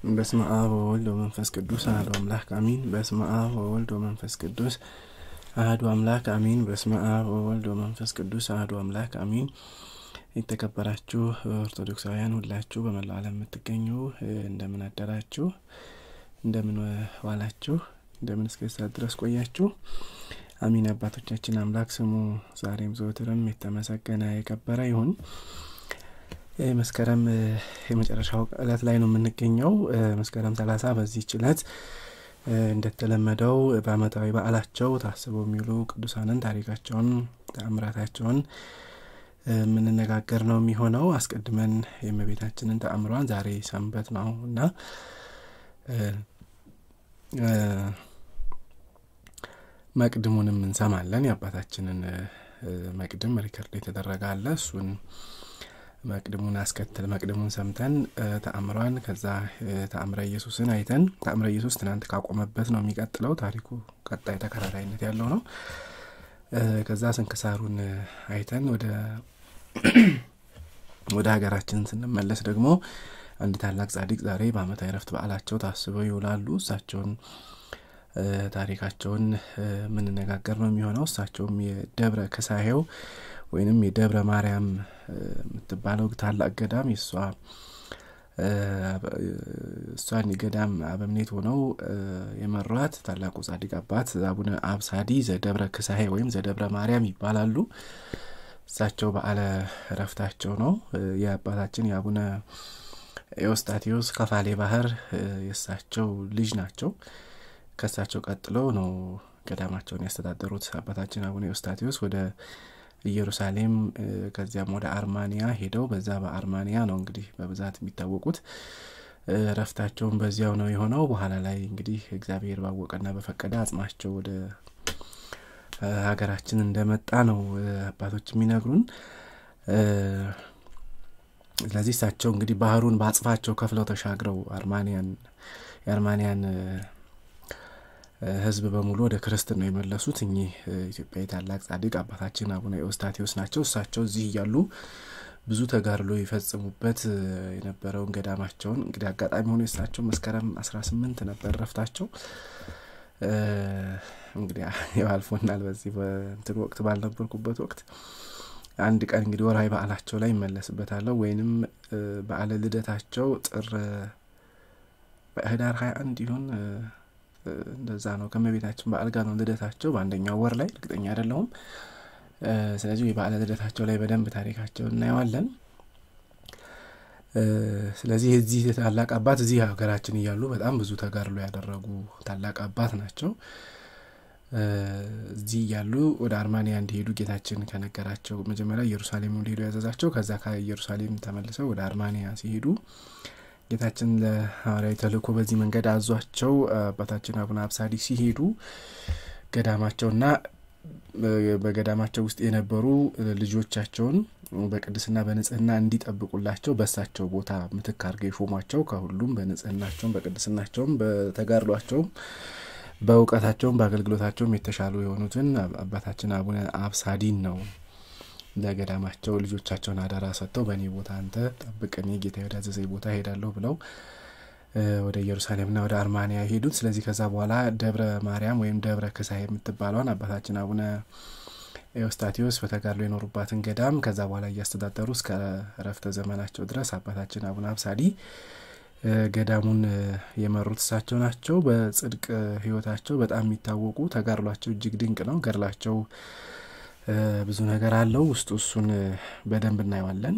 በስመ አብ ወወልድ ወመንፈስ ቅዱስ አሐዱ አምላክ አሚን። በስመ አብ ወወልድ ወመንፈስ ቅዱስ አሐዱ አምላክ አሚን። በስመ አብ ወወልድ ወመንፈስ ቅዱስ አሐዱ አምላክ አሚን። የተከበራችሁ ኦርቶዶክሳውያን ሁላችሁ በመላው ዓለም የምትገኙ እንደምን አደራችሁ? እንደምን ዋላችሁ? እንደምን እስከ ሰዓት ድረስ ቆያችሁ? አሚን። አባቶቻችን አምላክ ስሙ ዛሬም ዘወትርም የተመሰገነ የከበረ ይሁን። መስከረም የመጨረሻው ዕለት ላይ ነው የምንገኘው። መስከረም ሰላሳ በዚህች ዕለት እንደተለመደው በዓመታዊ በዓላቸው ታስበው የሚውሉ ቅዱሳንን ታሪካቸውን፣ ተአምራታቸውን የምንነጋገር ነው የሚሆነው። አስቀድመን የእመቤታችንን ተአምሯን ዛሬ ሰንበት ነው እና መቅድሙንም እንሰማለን። የአባታችንን መቅድም ሪከርድ የተደረገ አለ። እሱን መቅድሙን አስከትል መቅድሙን ሰምተን ተአምሯን ከዛ ተአምረ ኢየሱስን አይተን ተአምረ ኢየሱስ ትናንት ካቆመበት ነው የሚቀጥለው። ታሪኩ ቀጣይ ተከታታይነት ያለው ነው። ከዛ ስንክሳሩን አይተን ወደ ወደ ሀገራችን ስንመለስ ደግሞ አንድ ታላቅ ጻድቅ ዛሬ በዓመታዊ ዕረፍት በዓላቸው ታስበው ይውላሉ። እሳቸውን ታሪካቸውን የምንነጋገር ነው የሚሆነው። እሳቸውም የደብረ ክሳሄው ወይንም የደብረ ማርያም የምትባለው ታላቅ ገዳም የእሷ እሷን ገዳም አበምኔት ሆነው የመሯት ታላቁ ጻድቅ አባት አቡነ አብሳዲ ዘደብረ ክሳሄ ወይም ዘደብረ ማርያም ይባላሉ። እሳቸው በዓለ ዕረፍታቸው ነው። የአባታችን የአቡነ ኤዎስጣቴዎስ ከፋሌ ባህር የእሳቸው ልጅ ናቸው። ከእሳቸው ቀጥለው ነው ገዳማቸውን ያስተዳደሩት አባታችን አቡነ ኤዎስጣቴዎስ ወደ ኢየሩሳሌም ከዚያም ወደ አርማንያ ሄደው በዛ በአርማንያ ነው እንግዲህ በብዛት የሚታወቁት። እረፍታቸውን በዚያው ነው የሆነው። በኋላ ላይ እንግዲህ እግዚአብሔር ባወቀና በፈቀደ አጽማቸው ወደ ሀገራችን እንደመጣ ነው አባቶች የሚነግሩን። ስለዚህ እሳቸው እንግዲህ ባህሩን በአጽፋቸው ከፍለው ተሻግረው አርማንያን የአርማንያን ሕዝብ በሙሉ ወደ ክርስትና ነው የመለሱት። እኚህ ኢትዮጵያዊ ታላቅ ጻድቅ አባታችን አቡነ ኤዎስጣቴዎስ ናቸው። እሳቸው እዚህ እያሉ ብዙ ተጋድሎ ይፈጽሙበት የነበረውን ገዳማቸውን እንግዲህ አጋጣሚ ሆኖ የእሳቸው መስከረም አስራ ስምንት ነበር ረፍታቸው። እንግዲህ አልፎናል። በዚህ በእንትን ወቅት ባልነበርኩበት ወቅት አንድ ቀን እንግዲህ ወርሃዊ በዓላቸው ላይ ይመለስበታለሁ ወይንም በዓለ ልደታቸው ጥር በህዳር ሀያ አንድ ይሁን እንደዛ ነው። ከእመቤታችን በዓል ጋር ነው ልደታቸው በአንደኛው ወር ላይ እርግጠኛ አይደለሁም። ስለዚህ የበዓለ ልደታቸው ላይ በደንብ ታሪካቸው እናየዋለን። ስለዚህ የዚህ ታላቅ አባት እዚህ ሀገራችን እያሉ በጣም ብዙ ተጋድሎ ያደረጉ ታላቅ አባት ናቸው። እዚህ እያሉ ወደ አርማንያ እንዲሄዱ ጌታችን ከነገራቸው መጀመሪያ ኢየሩሳሌም እንዲሄዱ ያዘዛቸው፣ ከዛ ከኢየሩሳሌም ተመልሰው ወደ አርማንያ ሲሄዱ ጌታችን ለሐዋርያዊ ተልእኮ በዚህ መንገድ አዟቸው አባታችን አቡነ አብሳዲ ሲሄዱ ገዳማቸውና በገዳማቸው ውስጥ የነበሩ ልጆቻቸውን በቅድስና በንጽህና እንዲጠብቁላቸው በእሳቸው ቦታ ምትክ አድርገው የሾሟቸው ከሁሉም በንጽህናቸውም በቅድስናቸውም በተጋድሏቸውም በእውቀታቸውም በአገልግሎታቸውም የተሻሉ የሆኑትን አባታችን አቡነ አብሳዲን ነው ለገዳማቸው ልጆቻቸውን አደራ ሰጥተው በእኔ ቦታ አንተ ጠብቅ፣ እኔ ጌታ ወደ አዘዘኝ ቦታ ሄዳለሁ ብለው ወደ ኢየሩሳሌምና ወደ አርማንያ የሄዱት። ስለዚህ ከዛ በኋላ ደብረ ማርያም ወይም ደብረ ክሳሄ የምትባለዋን አባታችን አቡነ ኤዎስጣቴዎስ በተጋድሎ የኖሩባትን ገዳም ከዛ በኋላ እያስተዳደሩ እስከ እረፍተ ዘመናቸው ድረስ አባታችን አቡነ አብሳዲ ገዳሙን የመሩት እሳቸው ናቸው። በጽድቅ ሕይወታቸው በጣም የሚታወቁ ተጋድሏቸው እጅግ ድንቅ ነው። ገድላቸው ብዙ ነገር አለው። ውስጡ እሱን በደንብ እናየዋለን።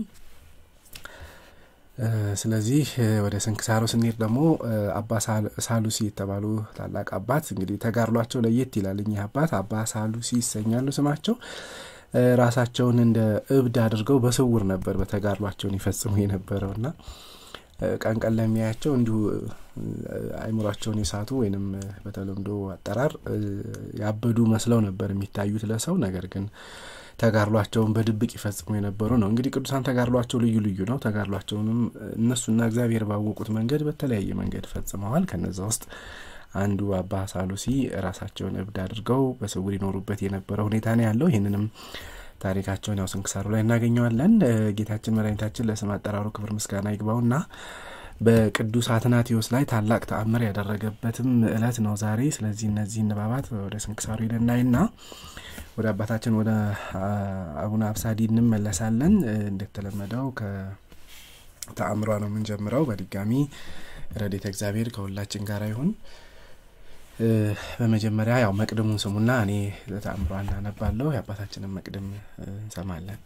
ስለዚህ ወደ ስንክሳሮ ስንሄድ ደግሞ አባ ሳሉሲ የተባሉ ታላቅ አባት እንግዲህ ተጋድሏቸው ለየት ይላል። እኚህ አባት አባ ሳሉሲ ይሰኛሉ ስማቸው። ራሳቸውን እንደ እብድ አድርገው በስውር ነበር በተጋድሏቸውን ይፈጽሙ የነበረውና ቀን ቀን ለሚያያቸው እንዲሁ አይምሯቸውን የሳቱ ወይንም በተለምዶ አጠራር ያበዱ መስለው ነበር የሚታዩት ለሰው። ነገር ግን ተጋድሏቸውን በድብቅ ይፈጽሙ የነበሩ ነው። እንግዲህ ቅዱሳን ተጋድሏቸው ልዩ ልዩ ነው። ተጋድሏቸውንም እነሱና እግዚአብሔር ባወቁት መንገድ በተለያየ መንገድ ፈጽመዋል። ከነዛ ውስጥ አንዱ አባ ሳሉሲ ራሳቸውን እብድ አድርገው በስውር ይኖሩበት የነበረ ሁኔታ ነው ያለው። ይህንንም ታሪካቸውን ያው ስንክሳሩ ላይ እናገኘዋለን። ጌታችን መድኃኒታችን ለስም አጠራሩ ክብር ምስጋና ይግባውና በቅዱስ አትናቴዎስ ላይ ታላቅ ተአምር ያደረገበትም ዕለት ነው ዛሬ። ስለዚህ እነዚህን ንባባት ወደ ስንክሳሩ ልናይና ወደ አባታችን ወደ አቡነ አብሳዲ እንመለሳለን። እንደተለመደው ከተአምሯ ነው የምንጀምረው። በድጋሚ ረድኤተ እግዚአብሔር ከሁላችን ጋር ይሁን። በመጀመሪያ ያው መቅድሙን ስሙና እኔ ተአምሯ እናነባለሁ። የአባታችንን መቅድም እንሰማለን።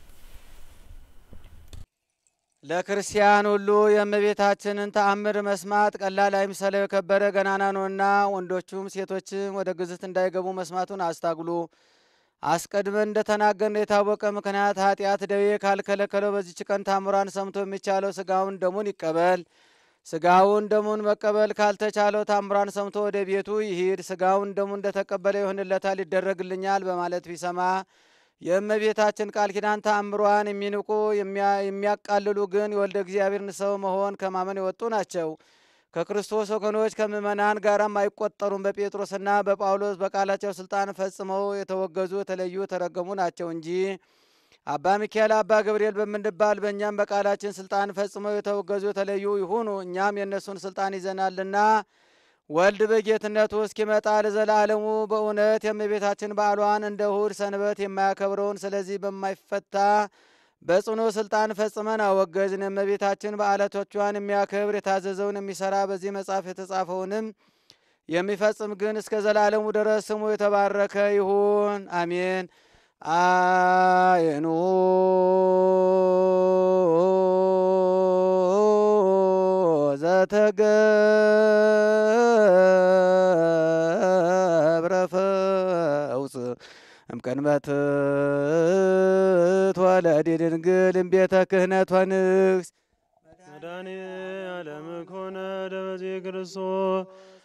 ለክርስቲያን ሁሉ የእመቤታችንን ተአምር መስማት ቀላል አይምሰለው፣ የከበረ ገናና ነውና ወንዶቹም ሴቶችም ወደ ግዝት እንዳይገቡ መስማቱን አስታግሉ። አስቀድመን እንደተናገርን የታወቀ ምክንያት ኃጢአት ደዌ ካልከለከለው በዚች ቀን ታምሯን ሰምቶ የሚቻለው ስጋውን ደሙን ይቀበል። ስጋውን ደሙን መቀበል ካልተቻለው ታምሯን ሰምቶ ወደ ቤቱ ይሂድ። ስጋውን ደሙን እንደተቀበለ ይሆንለታል፣ ይደረግልኛል በማለት ቢሰማ የእመቤታችን ቃል ኪዳን ተአምሯን የሚንቁ የሚያቃልሉ ግን የወልደ እግዚአብሔርን ሰው መሆን ከማመን የወጡ ናቸው። ከክርስቶስ ወገኖች ከምእመናን ጋራም አይቆጠሩም። በጴጥሮስና በጳውሎስ በቃላቸው ስልጣን ፈጽመው የተወገዙ የተለዩ የተረገሙ ናቸው እንጂ አባ ሚካኤል አባ ገብርኤል በምንባል በእኛም በቃላችን ስልጣን ፈጽመው የተወገዙ የተለዩ ይሁኑ። እኛም የእነሱን ስልጣን ይዘናልና ወልድ በጌትነቱ እስኪመጣ ለዘላለሙ በእውነት የእመቤታችን በዓሏን እንደ እሁድ ሰንበት የማያከብረውን ስለዚህ በማይፈታ በጽኑ ስልጣን ፈጽመን አወገዝን። የእመቤታችን በዓላቶቿን የሚያከብር የታዘዘውን የሚሰራ በዚህ መጽሐፍ የተጻፈውንም የሚፈጽም ግን እስከ ዘላለሙ ድረስ ስሙ የተባረከ ይሁን፣ አሜን። አይኑ ዘተገብረ ፈውፅ እምቀንበት ትወለድ ድንግል እምቤተ ክህነት ወንግስ መድኃኔ ዓለም ኮነ ደበዜ ክርስቶስ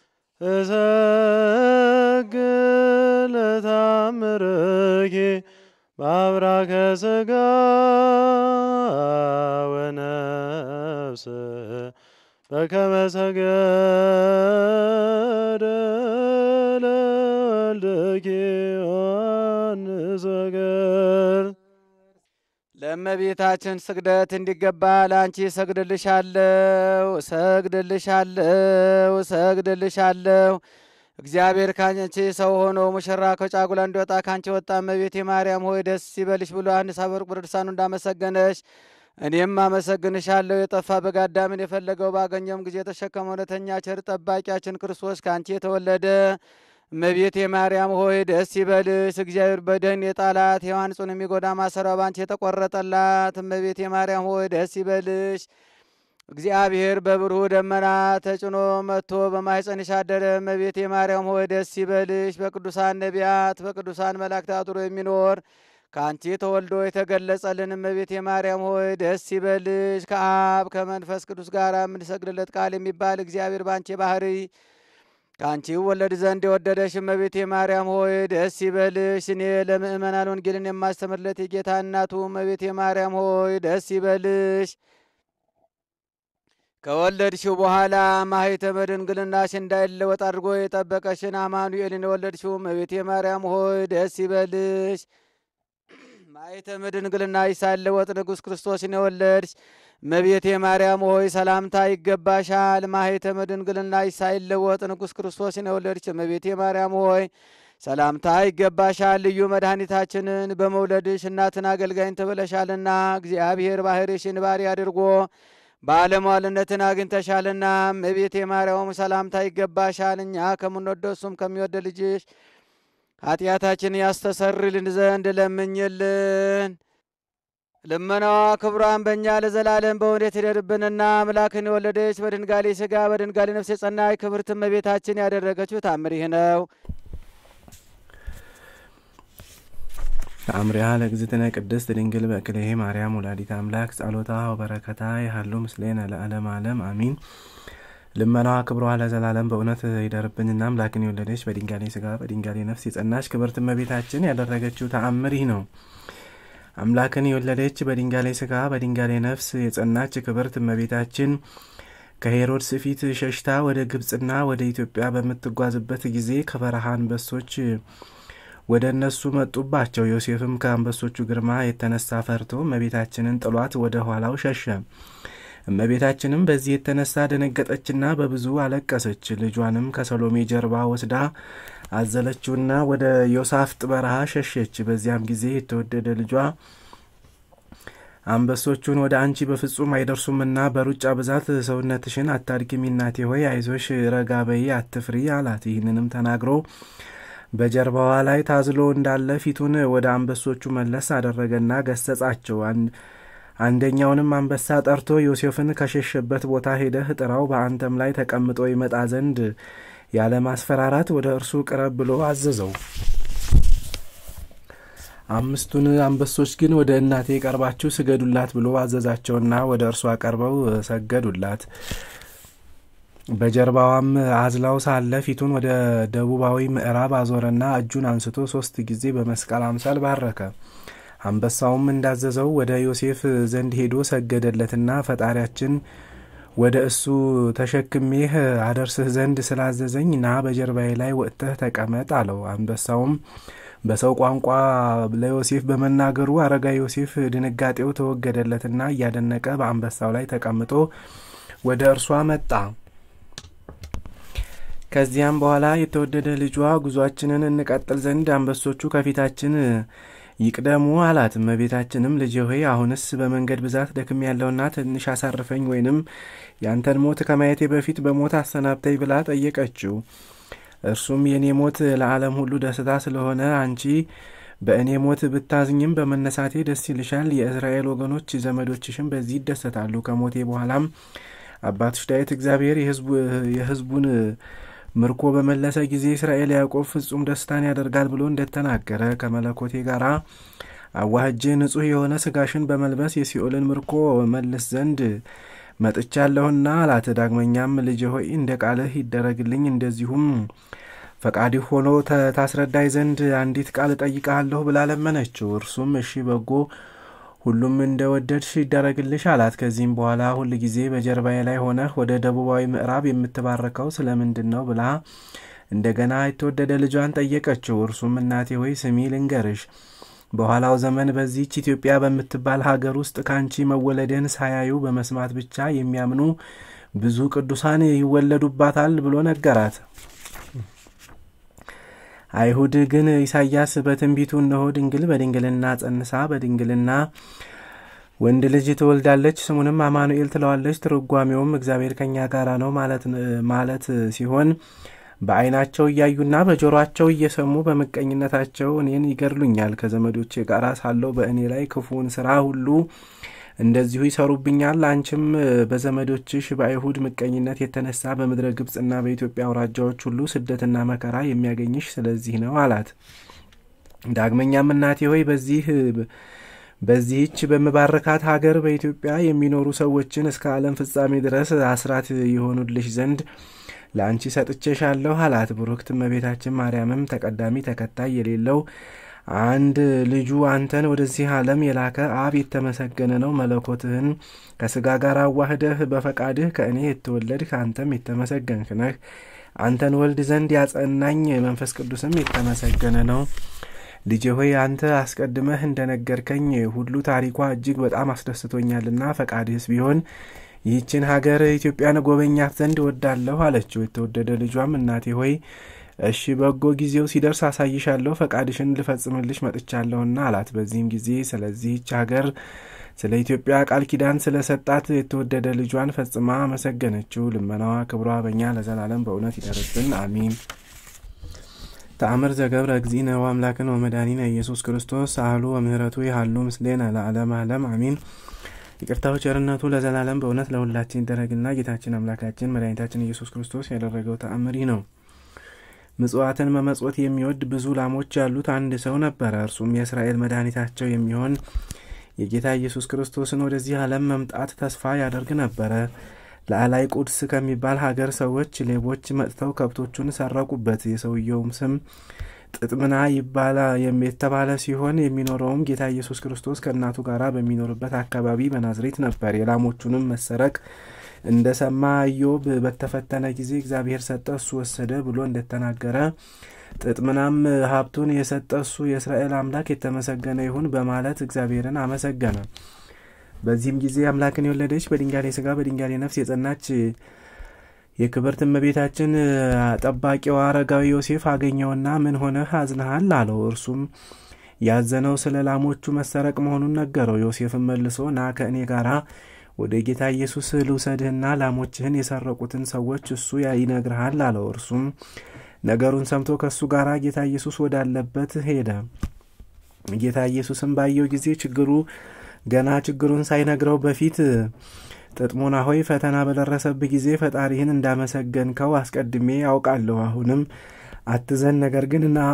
እሰግድ ለታምርኪ በአብራከ ሥጋ ወነፍስ በከመ ሰገደ ለወልድኪ ዮሐንስ ወገር ለእመቤታችን ስግደት እንዲገባ ለአንቺ ሰግድልሻለሁ፣ ሰግድልሻለሁ፣ ሰግድልሻለሁ። እግዚአብሔር ካንቺ ሰው ሆኖ ሙሽራ ከጫጉላ እንዲወጣ ካንቺ ወጣ። እመቤቴ ማርያም ሆይ ደስ ይበልሽ ብሎ ዮሐንስ አፈወርቅ በድርሳኑ እንዳመሰገነሽ እኔም አመሰግንሻለሁ። የጠፋ በግ አዳምን የፈለገው ባገኘውም ጊዜ የተሸከመ እውነተኛ ቸር ጠባቂያችን ክርስቶስ ከአንቺ የተወለደ እመቤቴ ማርያም ሆይ ደስ ይበልሽ። እግዚአብሔር በደህን የጣላት ሔዋን ጽኑ የሚጎዳ ማሰሪያው ባንቺ የተቆረጠላት እመቤቴ ማርያም ሆይ ደስ ይበልሽ። እግዚአብሔር በብሩህ ደመና ተጭኖ መጥቶ በማኅፀንሽ አደረ። እመቤቴ ማርያም ሆይ ደስ ይበልሽ። በቅዱሳን ነቢያት በቅዱሳን መላእክት አድሮ የሚኖር ከአንቺ ተወልዶ የተገለጸልን እመቤቴ ማርያም ሆይ ደስ ይበልሽ። ከአብ ከመንፈስ ቅዱስ ጋር የምንሰግድለት ቃል የሚባል እግዚአብሔር ባንቺ ባህሪ ከአንቺ ወለድ ዘንድ የወደደሽ እመቤቴ ማርያም ሆይ ደስ ይበልሽ። እኔ ለምእመናን ወንጌልን የማስተምርለት የጌታ እናቱ እመቤቴ ማርያም ሆይ ደስ ይበልሽ። ከወለድሽው በኋላ ማኅተመ ድንግልናሽ እንዳይለወጥ አድርጎ የጠበቀሽን አማኑኤልን የወለድሽው እመቤቴ ማርያም ሆይ ደስ ይበልሽ። ማኅተመ ድንግልናሽ ሳይለወጥ ንጉሥ ክርስቶስን የወለድሽ እመቤቴ ማርያም ሆይ ሰላምታ ይገባሻል። ማኅተመ ድንግልናሽ ሳይለወጥ ንጉሥ ክርስቶስን የወለድሽ እመቤቴ ማርያም ሆይ ሰላምታ ይገባሻል። ልዩ መድኃኒታችንን በመውለድሽ እናትን አገልጋይን ትብለሻልና እግዚአብሔር ባሕርሽን ባሪ አድርጎ ባለሟልነትን አግኝተሻልና እመቤቴ ማርያም ሰላምታ ይገባሻል። እኛ ከምንወደው እሱም ከሚወደ ልጅሽ ኃጢአታችን ያስተሰርልን ዘንድ ለምኝልን። ልመናዋ ክብሯን በእኛ ለዘላለም በእውነት ይደርብንና አምላክን የወለደች በድንጋሌ ሥጋ በድንጋሌ ነፍስ የጸናች ክብርት እመቤታችን ያደረገችው ታምር ይህ ነው። ተአምሪሃ ለእግዝእትነ ቅድስት ድንግል በእክሌሄ ማርያም ወላዲተ አምላክ ጸሎታ ወበረከታ ይሃሉ ምስሌነ ለዓለም ዓለም አሚን። ልመናዋ ክብሯ ለዘላለም በእውነት ይደርብንና አምላክን የወለደች በድንጋሌ ሥጋ በድንጋሌ ነፍስ የጸናች ክብርት እመቤታችን ያደረገችው ተአምር ይህ ነው። አምላክን የወለደች በድንጋሌ ሥጋ በድንጋሌ ነፍስ የጸናች ክብርት እመቤታችን ከሄሮድስ ፊት ሸሽታ ወደ ግብፅና ወደ ኢትዮጵያ በምትጓዝበት ጊዜ ከበረሃ አንበሶች ወደ እነሱ መጡባቸው። ዮሴፍም ከአንበሶቹ ግርማ የተነሳ ፈርቶ እመቤታችንን ጥሏት ወደ ኋላው ሸሸ። እመቤታችንም በዚህ የተነሳ ደነገጠችና በብዙ አለቀሰች። ልጇንም ከሰሎሜ ጀርባ ወስዳ አዘለችውና ወደ ዮሳፍጥ በረሃ ሸሸች። በዚያም ጊዜ የተወደደ ልጇ አንበሶቹን ወደ አንቺ በፍጹም አይደርሱምና በሩጫ ብዛት ሰውነትሽን አታድክሚ፣ እናቴ ሆይ አይዞሽ፣ ረጋ በይ፣ አትፍሪ አላት። ይህንንም ተናግሮ በጀርባዋ ላይ ታዝሎ እንዳለ ፊቱን ወደ አንበሶቹ መለስ አደረገና ገሰጻቸው። አንደኛውንም አንበሳ ጠርቶ ዮሴፍን ከሸሸበት ቦታ ሄደህ ጥራው፣ በአንተም ላይ ተቀምጦ ይመጣ ዘንድ ያለ ማስፈራራት ወደ እርሱ ቅረብ ብሎ አዘዘው። አምስቱን አንበሶች ግን ወደ እናቴ ቀርባችሁ ስገዱላት ብሎ አዘዛቸውና ወደ እርሷ ቀርበው ሰገዱላት። በጀርባዋም አዝላው ሳለ ፊቱን ወደ ደቡባዊ ምዕራብ አዞረና እጁን አንስቶ ሶስት ጊዜ በመስቀል አምሳል ባረከ። አንበሳውም እንዳዘዘው ወደ ዮሴፍ ዘንድ ሄዶ ሰገደለትና ፈጣሪያችን ወደ እሱ ተሸክሜህ አደርስህ ዘንድ ስላዘዘኝ ና በጀርባዬ ላይ ወጥተህ ተቀመጥ አለው። አንበሳውም በሰው ቋንቋ ለዮሴፍ በመናገሩ አረጋ ዮሴፍ ድንጋጤው ተወገደለትና እያደነቀ በአንበሳው ላይ ተቀምጦ ወደ እርሷ መጣ። ከዚያም በኋላ የተወደደ ልጇ ጉዟችንን እንቀጥል ዘንድ አንበሶቹ ከፊታችን ይቅደሙ አላት። እመቤታችንም ልጄ ሆይ አሁንስ በመንገድ ብዛት ደክም ያለውና ትንሽ አሳርፈኝ፣ ወይንም ያንተን ሞት ከማየቴ በፊት በሞት አሰናብተኝ ብላ ጠየቀችው። እርሱም የእኔ ሞት ለዓለም ሁሉ ደስታ ስለሆነ አንቺ በእኔ ሞት ብታዝኝም በመነሳቴ ደስ ይልሻል። የእስራኤል ወገኖች ዘመዶችሽም በዚህ ይደሰታሉ። ከሞቴ በኋላም አባትሽ ዳዊት እግዚአብሔር የሕዝቡን ምርኮ በመለሰ ጊዜ እስራኤል ያዕቆብ ፍጹም ደስታን ያደርጋል ብሎ እንደተናገረ ከመለኮቴ ጋር አዋህጄ ንጹሕ የሆነ ስጋሽን በመልበስ የሲኦልን ምርኮ መልስ ዘንድ መጥቻለሁና አላት። ዳግመኛም ልጄ ሆይ እንደ ቃልህ ይደረግልኝ፣ እንደዚሁም ፈቃድህ ሆኖ ታስረዳይ ዘንድ አንዲት ቃል እጠይቅሃለሁ ብላ ለመነችው። እርሱም እሺ በጎ ሁሉም እንደ ወደድሽ ይደረግልሽ አላት። ከዚህም በኋላ ሁል ጊዜ በጀርባዬ ላይ ሆነህ ወደ ደቡባዊ ምዕራብ የምትባረከው ስለምንድን ነው ብላ እንደገና የተወደደ ልጇን ጠየቀችው። እርሱም እናቴ ሆይ ስሚ ልንገርሽ በኋላው ዘመን በዚህች ኢትዮጵያ በምትባል ሀገር ውስጥ ከአንቺ መወለድን ሳያዩ በመስማት ብቻ የሚያምኑ ብዙ ቅዱሳን ይወለዱባታል ብሎ ነገራት። አይሁድ ግን ኢሳያስ በትንቢቱ እነሆ ድንግል በድንግልና ጸንሳ በድንግልና ወንድ ልጅ ትወልዳለች፣ ስሙንም አማኑኤል ትለዋለች፣ ትርጓሜውም እግዚአብሔር ከኛ ጋራ ነው ማለት ሲሆን በዓይናቸው እያዩና በጆሮአቸው እየሰሙ በምቀኝነታቸው እኔን ይገድሉኛል። ከዘመዶቼ ጋር ሳለው በእኔ ላይ ክፉውን ስራ ሁሉ እንደዚሁ ይሰሩብኛል። አንቺም በዘመዶችሽ በአይሁድ ምቀኝነት የተነሳ በምድረ ግብፅና በኢትዮጵያ አውራጃዎች ሁሉ ስደትና መከራ የሚያገኝሽ ስለዚህ ነው አላት። ዳግመኛም እናቴ ሆይ በዚህ በዚህች በምባርካት ሀገር በኢትዮጵያ የሚኖሩ ሰዎችን እስከ ዓለም ፍጻሜ ድረስ አስራት የሆኑልሽ ዘንድ ለአንቺ ሰጥቼሻለሁ አላት። ብሩክት እመቤታችን ማርያምም ተቀዳሚ ተከታይ የሌለው አንድ ልጁ አንተን ወደዚህ ዓለም የላከ አብ የተመሰገነ ነው። መለኮትህን ከስጋ ጋር አዋህደህ በፈቃድህ ከእኔ የተወለድህ አንተም የተመሰገንህ ነህ። አንተን ወልድ ዘንድ ያጸናኝ መንፈስ ቅዱስም የተመሰገነ ነው። ልጄ ሆይ አንተ አስቀድመህ እንደነገርከኝ ሁሉ ታሪኳ እጅግ በጣም አስደስቶኛልና ፈቃድህስ ቢሆን ይህችን ሀገር ኢትዮጵያን ጎበኛት ዘንድ እወዳለሁ አለችው። የተወደደ ልጇም እናቴ ሆይ እሺ በጎ ጊዜው ሲደርስ አሳይሻለሁ፣ ፈቃድሽን ልፈጽምልሽ መጥቻለሁና አላት። በዚህም ጊዜ ስለዚህች ሀገር ስለ ኢትዮጵያ ቃል ኪዳን ስለ ሰጣት የተወደደ ልጇን ፈጽማ አመሰገነችው። ልመናዋ ክብሯ በእኛ ለዘላለም በእውነት ይደርብን፣ አሚን። ተአምር ዘገብረ እግዚእነ ወአምላክነ ወመድኃኒነ ኢየሱስ ክርስቶስ ሳህሉ ወምህረቱ ይሃሉ ምስሌነ ለዓለም ዓለም አሚን። ይቅርታው ቸርነቱ ለዘላለም በእውነት ለሁላችን ይደረግና ጌታችን አምላካችን መድኃኒታችን ኢየሱስ ክርስቶስ ያደረገው ተአምር ይህ ነው። ምጽዋትን መመጽወት የሚወድ ብዙ ላሞች ያሉት አንድ ሰው ነበረ። እርሱም የእስራኤል መድኃኒታቸው የሚሆን የጌታ ኢየሱስ ክርስቶስን ወደዚህ ዓለም መምጣት ተስፋ ያደርግ ነበረ። ለአላይ ቁድስ ከሚባል ሀገር ሰዎች ሌቦች መጥተው ከብቶቹን ሰረቁበት። የሰውየውም ስም ጥጥምና ይባላ የተባለ ሲሆን የሚኖረውም ጌታ ኢየሱስ ክርስቶስ ከእናቱ ጋር በሚኖርበት አካባቢ በናዝሬት ነበር። የላሞቹንም መሰረቅ እንደ ሰማ ኢዮብ በተፈተነ ጊዜ እግዚአብሔር ሰጠ፣ እሱ ወሰደ ብሎ እንደተናገረ ጥጥምናም ሀብቱን የሰጠ እሱ የእስራኤል አምላክ የተመሰገነ ይሁን በማለት እግዚአብሔርን አመሰገነ። በዚህም ጊዜ አምላክን የወለደች በድንጋሌ ሥጋ በድንጋሌ ነፍስ የጸናች የክብርት እመቤታችን ጠባቂዋ አረጋዊ ዮሴፍ አገኘውና ምን ሆነህ አዝነሃል? አለው። እርሱም ያዘነው ስለ ላሞቹ መሰረቅ መሆኑን ነገረው። ዮሴፍም መልሶ ና ከእኔ ጋራ ወደ ጌታ ኢየሱስ ልውሰድህና ላሞችህን የሰረቁትን ሰዎች እሱ ይነግርሃል አለው። እርሱም ነገሩን ሰምቶ ከእሱ ጋር ጌታ ኢየሱስ ወዳለበት ሄደ። ጌታ ኢየሱስም ባየው ጊዜ ችግሩ ገና ችግሩን ሳይነግረው በፊት ጥጥሞና ሆይ ፈተና በደረሰብህ ጊዜ ፈጣሪህን እንዳመሰገንከው አስቀድሜ ያውቃለሁ። አሁንም አትዘን፣ ነገር ግን ና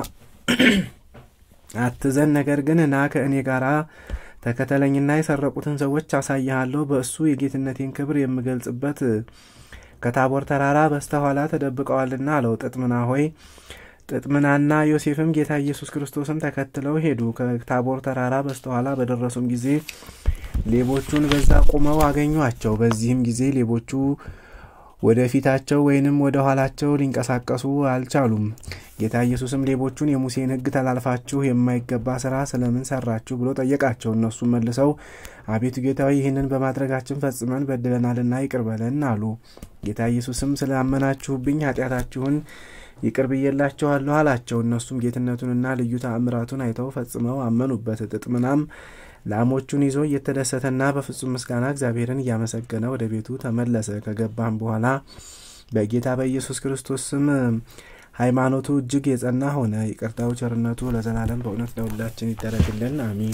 አትዘን፣ ነገር ግን ና ከእኔ ጋር ተከተለኝና የሰረቁትን ሰዎች አሳይሃለሁ። በእሱ የጌትነቴን ክብር የምገልጽበት ከታቦር ተራራ በስተኋላ ተደብቀዋልና አለው። ጥጥምና ሆይ ጥጥምናና ዮሴፍም ጌታ ኢየሱስ ክርስቶስን ተከትለው ሄዱ። ከታቦር ተራራ በስተኋላ በደረሱም ጊዜ ሌቦቹን በዛ ቁመው አገኟቸው። በዚህም ጊዜ ሌቦቹ ወደ ፊታቸው ወይንም ወደ ኋላቸው ሊንቀሳቀሱ አልቻሉም። ጌታ ኢየሱስም ሌቦቹን የሙሴን ሕግ ተላልፋችሁ የማይገባ ስራ ስለምን ሰራችሁ ብሎ ጠየቃቸው። እነሱም መልሰው አቤቱ ጌታዊ ይህንን በማድረጋችን ፈጽመን በድለናልና ይቅር በለን አሉ። ጌታ ኢየሱስም ስላመናችሁብኝ ኃጢአታችሁን ይቅር ብዬላችኋለሁ አላቸው። እነሱም ጌትነቱንና ልዩ ተአምራቱን አይተው ፈጽመው አመኑበት። ጥጥምናም ላሞቹን ይዞ እየተደሰተና በፍጹም ምስጋና እግዚአብሔርን እያመሰገነ ወደ ቤቱ ተመለሰ። ከገባም በኋላ በጌታ በኢየሱስ ክርስቶስ ስም ሃይማኖቱ እጅግ የጸና ሆነ። ይቅርታው ቸርነቱ ለዘላለም በእውነት ለሁላችን ይደረግልን፣ አሚን።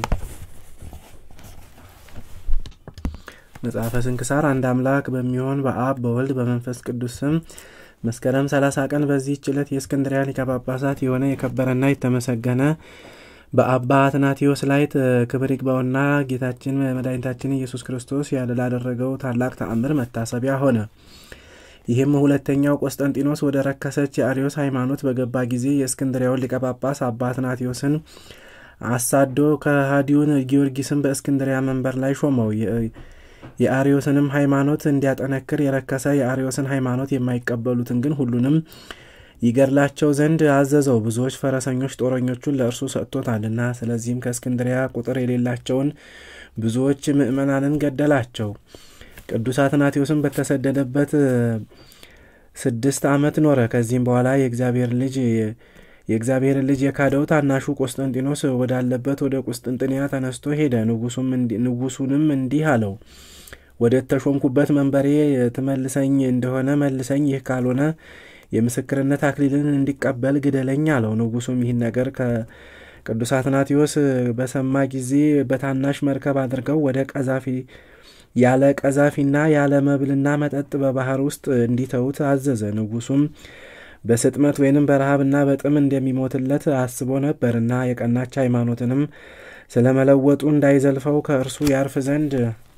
መጽሐፈ ስንክሳር አንድ አምላክ በሚሆን በአብ በወልድ በመንፈስ ቅዱስ ስም መስከረም 30 ቀን በዚህች ዕለት የእስክንድሪያ ሊቀ ጳጳሳት የሆነ የከበረና የተመሰገነ በአባ አትናቴዎስ ላይ ክብር ይግባውና ጌታችን መድኃኒታችን ኢየሱስ ክርስቶስ ያለ ላደረገው ታላቅ ተአምር መታሰቢያ ሆነ። ይህም ሁለተኛው ቆስጠንጢኖስ ወደ ረከሰች የአርዮስ ሃይማኖት በገባ ጊዜ የእስክንድሪያውን ሊቀ ጳጳስ አባ አትናቴዎስን አሳዶ ከሃዲውን ጊዮርጊስን በእስክንድሪያ መንበር ላይ ሾመው። የአርዮስንም ሃይማኖት እንዲያጠነክር የረከሰ የአርዮስን ሃይማኖት የማይቀበሉትን ግን ሁሉንም ይገድላቸው ዘንድ አዘዘው። ብዙዎች ፈረሰኞች ጦረኞቹን ለእርሱ ሰጥቶታልና። ስለዚህም ከእስክንድሪያ ቁጥር የሌላቸውን ብዙዎች ምዕመናንን ገደላቸው። ቅዱስ አትናቴዎስም በተሰደደበት ስድስት ዓመት ኖረ። ከዚህም በኋላ የእግዚአብሔር ልጅ የእግዚአብሔርን ልጅ የካደው ታናሹ ቆስጠንጢኖስ ወዳለበት ወደ ቁስጥንጥንያ ተነስቶ ሄደ። ንጉሱንም እንዲህ አለው፣ ወደ ተሾምኩበት መንበሬ ትመልሰኝ እንደሆነ መልሰኝ፣ ይህ ካልሆነ የምስክርነት አክሊልን እንዲቀበል ግደለኝ አለው። ንጉሱም ይህን ነገር ከቅዱስ አትናቴዎስ በሰማ ጊዜ በታናሽ መርከብ አድርገው ወደ ቀዛፊ ያለ ቀዛፊና ያለ መብልና መጠጥ በባህር ውስጥ እንዲተዉት አዘዘ። ንጉሱም በስጥመት ወይንም በረሃብና በጥም እንደሚሞትለት አስቦ ነበርና የቀናች ሃይማኖትንም ስለ መለወጡ እንዳይዘልፈው ከእርሱ ያርፍ ዘንድ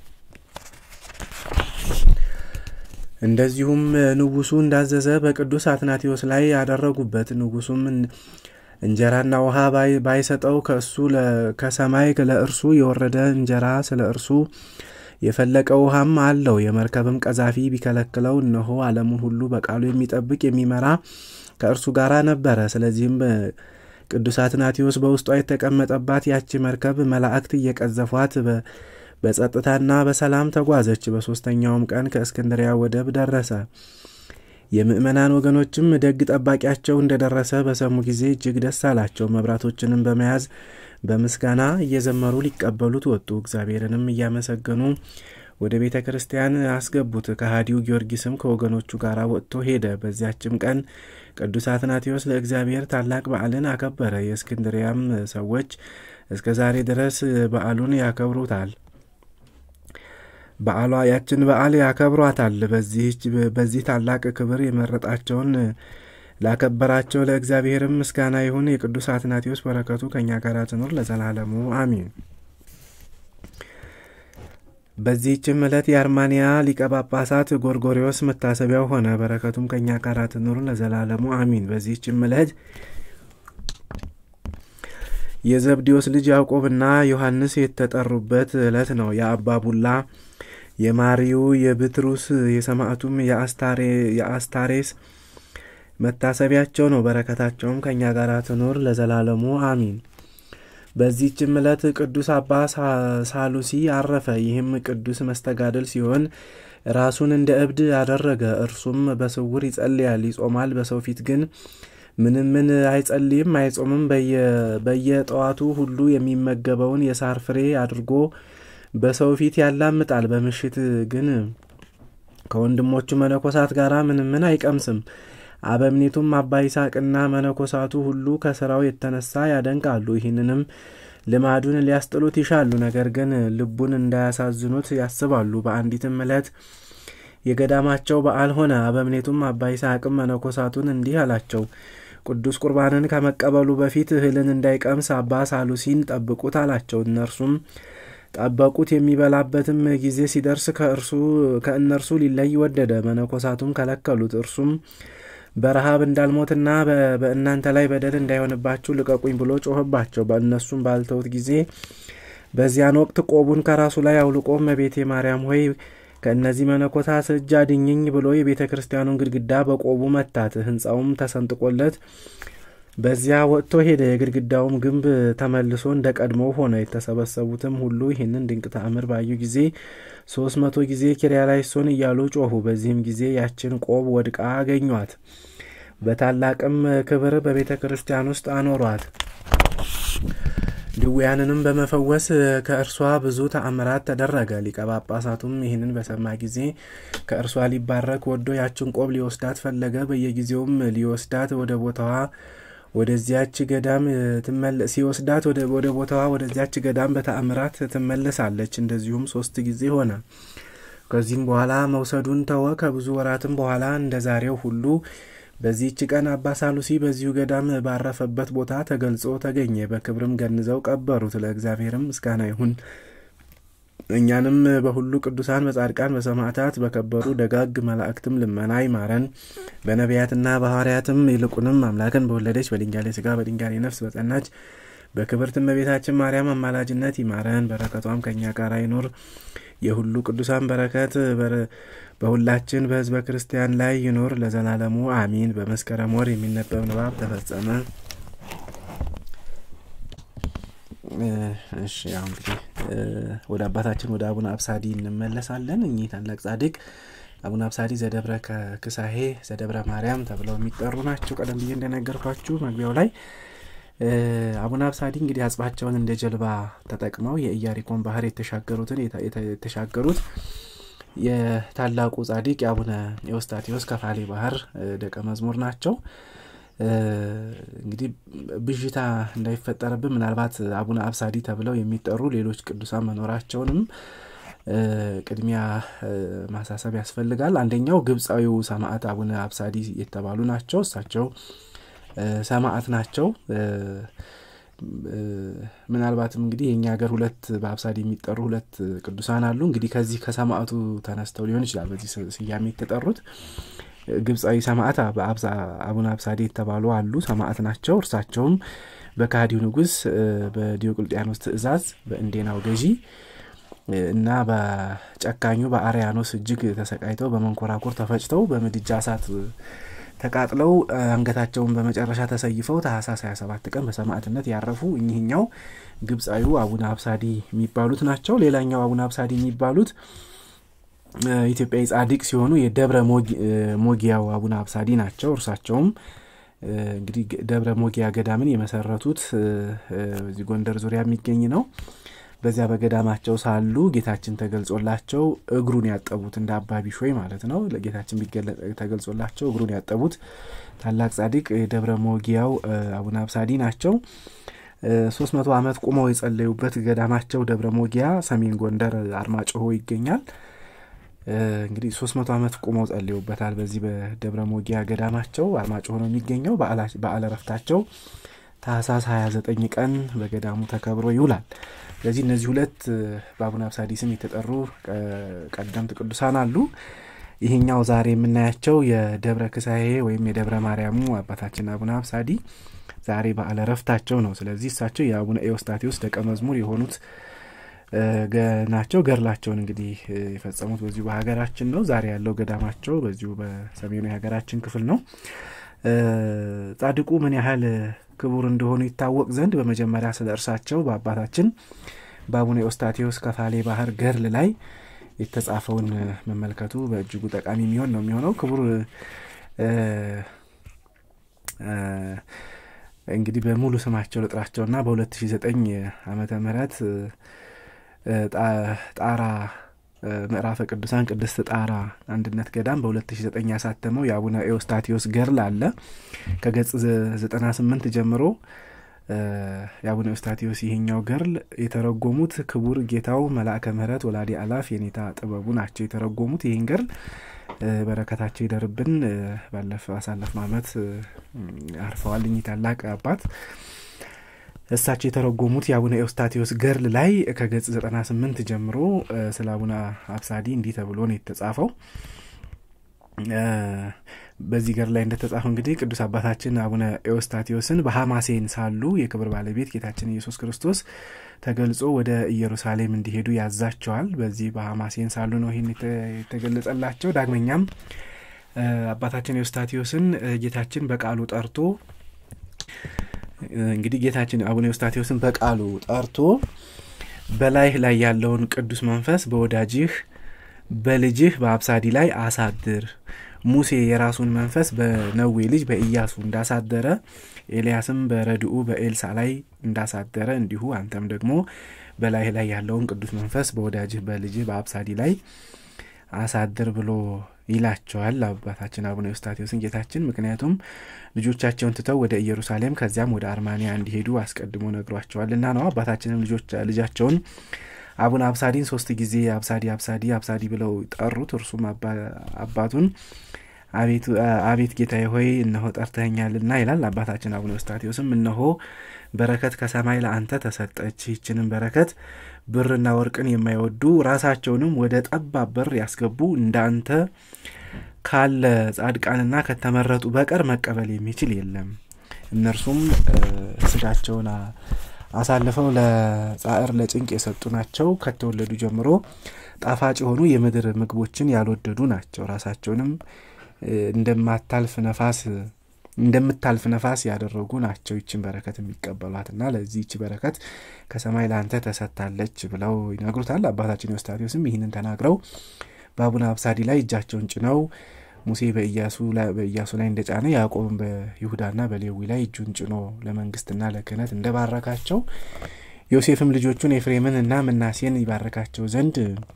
እንደዚሁም ንጉሱ እንዳዘዘ በቅዱስ አትናቴዎስ ላይ ያደረጉበት። ንጉሱም እንጀራና ውሃ ባይሰጠው ከእሱ ከሰማይ ለእርሱ የወረደ እንጀራ ስለ እርሱ የፈለቀ ውሃም አለው። የመርከብም ቀዛፊ ቢከለክለው እነሆ ዓለሙን ሁሉ በቃሉ የሚጠብቅ የሚመራ ከእርሱ ጋር ነበረ። ስለዚህም ቅዱስ አትናቴዎስ በውስጧ የተቀመጠባት ያቺ መርከብ መላእክት እየቀዘፏት በጸጥታና በሰላም ተጓዘች። በሦስተኛውም ቀን ከእስክንድሪያ ወደብ ደረሰ። የምእመናን ወገኖችም ደግ ጠባቂያቸው እንደደረሰ በሰሙ ጊዜ እጅግ ደስ አላቸው። መብራቶችንም በመያዝ በምስጋና እየዘመሩ ሊቀበሉት ወጡ። እግዚአብሔርንም እያመሰገኑ ወደ ቤተ ክርስቲያን አስገቡት። ከሃዲው ጊዮርጊስም ከወገኖቹ ጋር ወጥቶ ሄደ። በዚያችም ቀን ቅዱስ አትናቴዎስ ለእግዚአብሔር ታላቅ በዓልን አከበረ። የእስክንድሪያም ሰዎች እስከ ዛሬ ድረስ በዓሉን ያከብሩታል በዓሏ ያችን በዓል ያከብሯታል። በዚህ ታላቅ ክብር የመረጣቸውን ላከበራቸው ለእግዚአብሔርም ምስጋና ይሁን። የቅዱስ አትናቴዎስ በረከቱ ከእኛ ጋር ትኑር ለዘላለሙ አሚን። በዚህችም ዕለት የአርማንያ ሊቀ ጳጳሳት ጎርጎሪዎስ መታሰቢያው ሆነ። በረከቱም ከእኛ ጋር ትኑር ለዘላለሙ አሚን። በዚህችም ዕለት የዘብዲዎስ ልጅ ያዕቆብና ዮሐንስ የተጠሩበት ዕለት ነው። የአባ ቡላ የማሪው የብትሩስ የሰማዕቱም የአስታሬስ መታሰቢያቸው ነው። በረከታቸውም ከእኛ ጋር ትኑር ለዘላለሙ አሚን። በዚህችም ዕለት ቅዱስ አባ ሳሉሲ አረፈ። ይህም ቅዱስ መስተጋደል ሲሆን ራሱን እንደ እብድ አደረገ። እርሱም በስውር ይጸልያል፣ ይጾማል። በሰው ፊት ግን ምንም ምን አይጸልይም፣ አይጾምም። በየጠዋቱ ሁሉ የሚመገበውን የሳር ፍሬ አድርጎ በሰው ፊት ያላምጣል። በምሽት ግን ከወንድሞቹ መነኮሳት ጋር ምንም ምን አይቀምስም። አበምኔቱም አባ ይስሐቅና መነኮሳቱ ሁሉ ከስራው የተነሳ ያደንቃሉ። ይህንንም ልማዱን ሊያስጥሉት ይሻሉ፣ ነገር ግን ልቡን እንዳያሳዝኑት ያስባሉ። በአንዲትም ዕለት የገዳማቸው በዓል ሆነ። አበምኔቱም አባ ይስሐቅም መነኮሳቱን እንዲህ አላቸው። ቅዱስ ቁርባንን ከመቀበሉ በፊት እህልን እንዳይቀምስ አባ ሳሉሲን ጠብቁት አላቸው። እነርሱም ጠበቁት። የሚበላበትም ጊዜ ሲደርስ ከእርሱ ከእነርሱ ሊለይ ወደደ። መነኮሳቱም ከለከሉት። እርሱም በረሃብ እንዳልሞትና በእናንተ ላይ በደል እንዳይሆንባችሁ ልቀቁኝ ብሎ ጮኸባቸው። በእነሱም ባልተውት ጊዜ በዚያን ወቅት ቆቡን ከራሱ ላይ አውልቆ እመቤቴ ማርያም ሆይ ከእነዚህ መነኮሳት እጅ አድኝኝ ብሎ የቤተ ክርስቲያኑን ግድግዳ በቆቡ መታት። ሕንፃውም ተሰንጥቆለት በዚያ ወጥቶ ሄደ። የግድግዳውም ግንብ ተመልሶ እንደ ቀድሞው ሆነ። የተሰበሰቡትም ሁሉ ይህንን ድንቅ ተአምር ባዩ ጊዜ ሶስት መቶ ጊዜ ኪርያላይሶን እያሉ ጮኹ። በዚህም ጊዜ ያችን ቆብ ወድቃ አገኟት። በታላቅም ክብር በቤተ ክርስቲያን ውስጥ አኖሯት። ድውያንንም በመፈወስ ከእርሷ ብዙ ተአምራት ተደረገ። ሊቀ ጳጳሳቱም ይህንን በሰማ ጊዜ ከእርሷ ሊባረክ ወዶ ያችን ቆብ ሊወስዳት ፈለገ። በየጊዜውም ሊወስዳት ወደ ቦታዋ ወደዚያች ገዳም ሲወስዳት ወደ ቦታዋ ወደዚያች ገዳም በተአምራት ትመለሳለች። እንደዚሁም ሶስት ጊዜ ሆነ። ከዚህም በኋላ መውሰዱን ተወ። ከብዙ ወራትም በኋላ እንደ ዛሬው ሁሉ በዚህች ቀን አባ ሳሉሲ በዚሁ ገዳም ባረፈበት ቦታ ተገልጾ ተገኘ። በክብርም ገንዘው ቀበሩት። ለእግዚአብሔርም ምስጋና ይሁን። እኛንም በሁሉ ቅዱሳን፣ በጻድቃን፣ በሰማዕታት፣ በከበሩ ደጋግ መላእክትም ልመና ይማረን። በነቢያትና በሐዋርያትም ይልቁንም አምላክን በወለደች በድንጋሌ ሥጋ በድንጋሌ ነፍስ በጸናች በክብርት እመቤታችን ማርያም አማላጅነት ይማረን። በረከቷም ከእኛ ጋር ይኑር። የሁሉ ቅዱሳን በረከት በሁላችን በሕዝበ ክርስቲያን ላይ ይኑር ለዘላለሙ አሚን። በመስከረም ወር የሚነበብ ንባብ ተፈጸመ። እሺ ያው እንግዲህ ወደ አባታችን ወደ አቡነ አብሳዲ እንመለሳለን። እኚህ ታላቅ ጻድቅ አቡነ አብሳዲ ዘደብረ ክሳሄ ዘደብረ ማርያም ተብለው የሚጠሩ ናቸው። ቀደም ብዬ እንደነገርኳችሁ መግቢያው ላይ አቡነ አብሳዲ እንግዲህ አጽባቸውን እንደ ጀልባ ተጠቅመው የኢያሪኮን ባህር የተሻገሩትን የተሻገሩት የታላቁ ጻድቅ የአቡነ ኤዎስጣቴዎስ ከፋሌ ባህር ደቀ መዝሙር ናቸው። እንግዲህ ብዥታ እንዳይፈጠርብን ምናልባት አቡነ አብሳዲ ተብለው የሚጠሩ ሌሎች ቅዱሳን መኖራቸውንም ቅድሚያ ማሳሰብ ያስፈልጋል። አንደኛው ግብፃዊው ሰማዕት አቡነ አብሳዲ የተባሉ ናቸው። እሳቸው ሰማዕት ናቸው። ምናልባትም እንግዲህ የእኛ ሀገር ሁለት በአብሳዲ የሚጠሩ ሁለት ቅዱሳን አሉ። እንግዲህ ከዚህ ከሰማዕቱ ተነስተው ሊሆን ይችላል በዚህ ስያሜ የተጠሩት። ግብፃዊ ሰማዕት አቡነ አብሳዲ የተባሉ አሉ፣ ሰማዕት ናቸው። እርሳቸውም በካዲው ንጉሥ በዲዮቅልጥያኖስ ትእዛዝ በእንዴናው ገዢ እና በጨካኙ በአርያኖስ እጅግ ተሰቃይተው በመንኮራኩር ተፈጭተው በምድጃ እሳት ተቃጥለው አንገታቸውን በመጨረሻ ተሰይፈው ታህሳስ 27 ቀን በሰማዕትነት ያረፉ እኚህኛው ግብፃዊው አቡነ አብሳዲ የሚባሉት ናቸው። ሌላኛው አቡነ አብሳዲ የሚባሉት ኢትዮጵያዊ ጻድቅ ሲሆኑ የደብረ ሞጊያው አቡነ አብሳዲ ናቸው። እርሳቸውም እንግዲህ ደብረ ሞጊያ ገዳምን የመሰረቱት እዚህ ጎንደር ዙሪያ የሚገኝ ነው። በዚያ በገዳማቸው ሳሉ ጌታችን ተገልጾላቸው እግሩን ያጠቡት እንደ አባ ቢሾይ ማለት ነው። ለጌታችን ተገልጾላቸው እግሩን ያጠቡት ታላቅ ጻድቅ የደብረ ሞጊያው አቡነ አብሳዲ ናቸው። ሶስት መቶ ዓመት ቁመው የጸለዩበት ገዳማቸው ደብረ ሞጊያ ሰሜን ጎንደር አርማጭሆ ይገኛል። እንግዲህ ሶስት መቶ ዓመት ቁመው ጸልዩበታል። በዚህ በደብረ ሞጊያ ገዳማቸው አርማጭሆ ነው የሚገኘው። በዓለ ረፍታቸው ታህሳስ 29 ቀን በገዳሙ ተከብሮ ይውላል። ስለዚህ እነዚህ ሁለት በአቡነ አብሳዲ ስም የተጠሩ ቀደምት ቅዱሳን አሉ። ይህኛው ዛሬ የምናያቸው የደብረ ክሳሄ ወይም የደብረ ማርያሙ አባታችን አቡነ አብሳዲ ዛሬ በዓለ ረፍታቸው ነው። ስለዚህ እሳቸው የአቡነ ኤዎስጣቴዎስ ደቀ መዝሙር የሆኑት ናቸው። ገድላቸውን እንግዲህ የፈጸሙት በዚሁ በሀገራችን ነው። ዛሬ ያለው ገዳማቸው በዚሁ በሰሜኑ የሀገራችን ክፍል ነው። ጻድቁ ምን ያህል ክቡር እንደሆኑ ይታወቅ ዘንድ በመጀመሪያ ስለ እርሳቸው በአባታችን በአቡነ ኤዎስጣቴዎስ ከፋሌ ባህር ገርል ላይ የተጻፈውን መመልከቱ በእጅጉ ጠቃሚ የሚሆን ነው የሚሆነው። ክቡር እንግዲህ በሙሉ ስማቸው ልጥራቸውና በ2009 ዓመተ ምህረት ጣራ ምዕራፈ ቅዱሳን ቅድስት ጣራ አንድነት ገዳም በ2009 ያሳተመው የአቡነ ኤዎስጣቴዎስ ገርል አለ። ከገጽ 98 ጀምሮ የአቡነ ኤዎስጣቴዎስ ይሄኛው ገርል የተረጎሙት ክቡር ጌታው መልአከ ምሕረት ወላዲ አላፍ የኔታ ጥበቡ ናቸው የተረጎሙት ይህን ገርል። በረከታቸው ይደርብን። ባለፈው አሳለፍነው ዓመት አርፈዋል እኚህ ታላቅ አባት። እሳቸው የተረጎሙት የአቡነ ኤዎስጣቴዎስ ገርል ላይ ከገጽ 98 ጀምሮ ስለ አቡነ አብሳዲ እንዲህ ተብሎ ነው የተጻፈው። በዚህ ገር ላይ እንደተጻፈው እንግዲህ ቅዱስ አባታችን አቡነ ኤዎስጣቴዎስን በሐማሴን ሳሉ የክብር ባለቤት ጌታችን ኢየሱስ ክርስቶስ ተገልጾ ወደ ኢየሩሳሌም እንዲሄዱ ያዛቸዋል። በዚህ በሐማሴን ሳሉ ነው ይህን የተገለጸላቸው። ዳግመኛም አባታችን ኤዎስጣቴዎስን ጌታችን በቃሉ ጠርቶ እንግዲህ ጌታችን አቡነ ኤዎስጣቴዎስን በቃሉ ጠርቶ በላይህ ላይ ያለውን ቅዱስ መንፈስ በወዳጅህ በልጅህ በአብሳዲ ላይ አሳድር ሙሴ የራሱን መንፈስ በነዌ ልጅ በኢያሱ እንዳሳደረ ኤልያስም በረድኡ በኤልሳ ላይ እንዳሳደረ እንዲሁ አንተም ደግሞ በላይህ ላይ ያለውን ቅዱስ መንፈስ በወዳጅህ በልጅህ በአብሳዲ ላይ አሳድር ብሎ ይላቸዋል አባታችን አቡነ ኤዎስጣቴዎስን ጌታችን። ምክንያቱም ልጆቻቸውን ትተው ወደ ኢየሩሳሌም ከዚያም ወደ አርማንያ እንዲሄዱ አስቀድሞ ነግሯቸዋልና ነው። አባታችንም ልጃቸውን አቡነ አብሳዲን ሶስት ጊዜ አብሳዲ አብሳዲ አብሳዲ ብለው ጠሩት። እርሱም አባቱን አቤት ጌታዬ ሆይ እነሆ ጠርተኸኛልና ይላል። አባታችን አቡነ ኤዎስጣቴዎስም እነሆ በረከት ከሰማይ ለአንተ ተሰጠች። ይህችንም በረከት ብርና ወርቅን የማይወዱ ራሳቸውንም ወደ ጠባብ በር ያስገቡ እንዳንተ ካለ ጻድቃንና ከተመረጡ በቀር መቀበል የሚችል የለም። እነርሱም ስጋቸውን አሳልፈው ለጻዕር ለጭንቅ የሰጡ ናቸው። ከተወለዱ ጀምሮ ጣፋጭ የሆኑ የምድር ምግቦችን ያልወደዱ ናቸው። ራሳቸውንም እንደማታልፍ ነፋስ እንደምታልፍ ነፋስ ያደረጉ ናቸው። ይችን በረከት የሚቀበሏትና ለዚህ ይቺ በረከት ከሰማይ ለአንተ ተሰጥታለች ብለው ይነግሩታል። አባታችን ኤዎስጣቴዎስም ይህንን ተናግረው በአቡነ አብሳዲ ላይ እጃቸውን ጭነው ሙሴ በኢያሱ ላይ እንደጫነ ያዕቆብን በይሁዳና በሌዊ ላይ እጁን ጭኖ ለመንግስትና ለክህነት እንደባረካቸው ዮሴፍም ልጆቹን ኤፍሬምን እና ምናሴን ይባረካቸው ዘንድ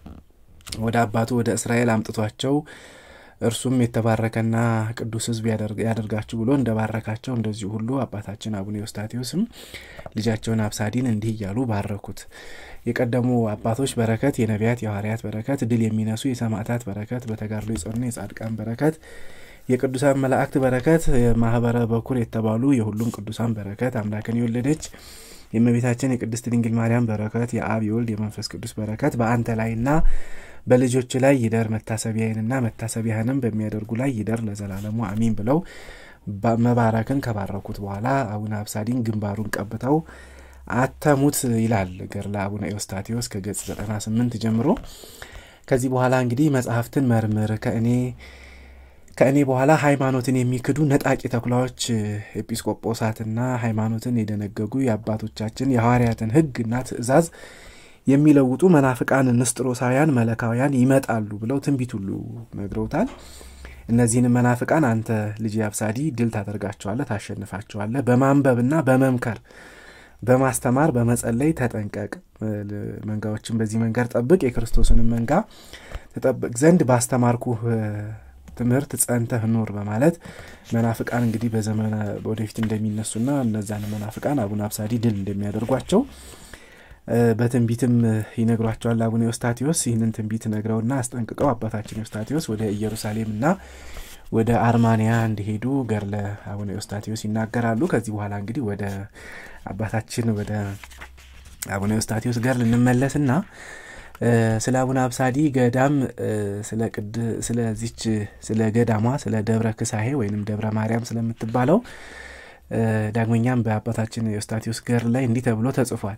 ወደ አባቱ ወደ እስራኤል አምጥቷቸው እርሱም የተባረከና ቅዱስ ሕዝብ ያደርጋችሁ ብሎ እንደባረካቸው እንደዚሁ ሁሉ አባታችን አቡነ ኤዎስጣቴዎስም ልጃቸውን አብሳዲን እንዲህ እያሉ ባረኩት። የቀደሙ አባቶች በረከት፣ የነቢያት የሐዋርያት በረከት፣ ድል የሚነሱ የሰማዕታት በረከት፣ በተጋድሎ የጸኑ የጻድቃን በረከት፣ የቅዱሳን መላእክት በረከት፣ የማህበረ በኩር የተባሉ የሁሉም ቅዱሳን በረከት፣ አምላክን የወለደች የእመቤታችን የቅድስት ድንግል ማርያም በረከት፣ የአብ የወልድ የመንፈስ ቅዱስ በረከት በአንተ ላይና በልጆች ላይ ይደር መታሰቢያዬንና መታሰቢያህንም በሚያደርጉ ላይ ይደር ለዘላለሙ አሚን ብለው መባረክን ከባረኩት በኋላ አቡነ አብሳዲን ግንባሩን ቀብተው አተሙት ይላል ገድለ አቡነ ኤዎስጣቴዎስ ከገጽ 98 ጀምሮ። ከዚህ በኋላ እንግዲህ መጽሐፍትን መርምር ከእኔ ከእኔ በኋላ ሃይማኖትን የሚክዱ ነጣቂ ተኩላዎች ኤጲስቆጶሳትና ሃይማኖትን የደነገጉ የአባቶቻችን የሐዋርያትን ሕግና ትእዛዝ የሚለውጡ መናፍቃን ንስጥሮሳውያን መለካውያን ይመጣሉ ብለው ትንቢት ሁሉ ነግረውታል። እነዚህንም መናፍቃን አንተ ልጅ አብሳዲ ድል ታደርጋቸዋለህ፣ ታሸንፋቸዋለህ። በማንበብና በመምከር በማስተማር በመጸለይ ተጠንቀቅ። መንጋዎችን በዚህ መንገድ ጠብቅ። የክርስቶስንም መንጋ ተጠብቅ ዘንድ ባስተማርኩህ ትምህርት ጸንተህ ኑር በማለት መናፍቃን እንግዲህ በዘመነ ወደፊት እንደሚነሱና እነዛን መናፍቃን አቡነ አብሳዲ ድል እንደሚያደርጓቸው በትንቢትም ይነግሯቸዋል። አቡነ ኤዎስጣቴዎስ ይህንን ትንቢት ነግረውና አስጠንቅቀው አባታችን ኤዎስጣቴዎስ ወደ ኢየሩሳሌምና ወደ አርማንያ እንዲሄዱ ገድለ አቡነ ኤዎስጣቴዎስ ይናገራሉ። ከዚህ በኋላ እንግዲህ ወደ አባታችን ወደ አቡነ ኤዎስጣቴዎስ ገድል እንመለስና ስለ አቡነ አብሳዲ ገዳም ስለዚች ስለ ገዳሟ ስለ ደብረ ክሳሄ ወይንም ደብረ ማርያም ስለምትባለው ዳግመኛም በአባታችን ኤዎስጣቴዎስ ገድል ላይ እንዲህ ተብሎ ተጽፏል።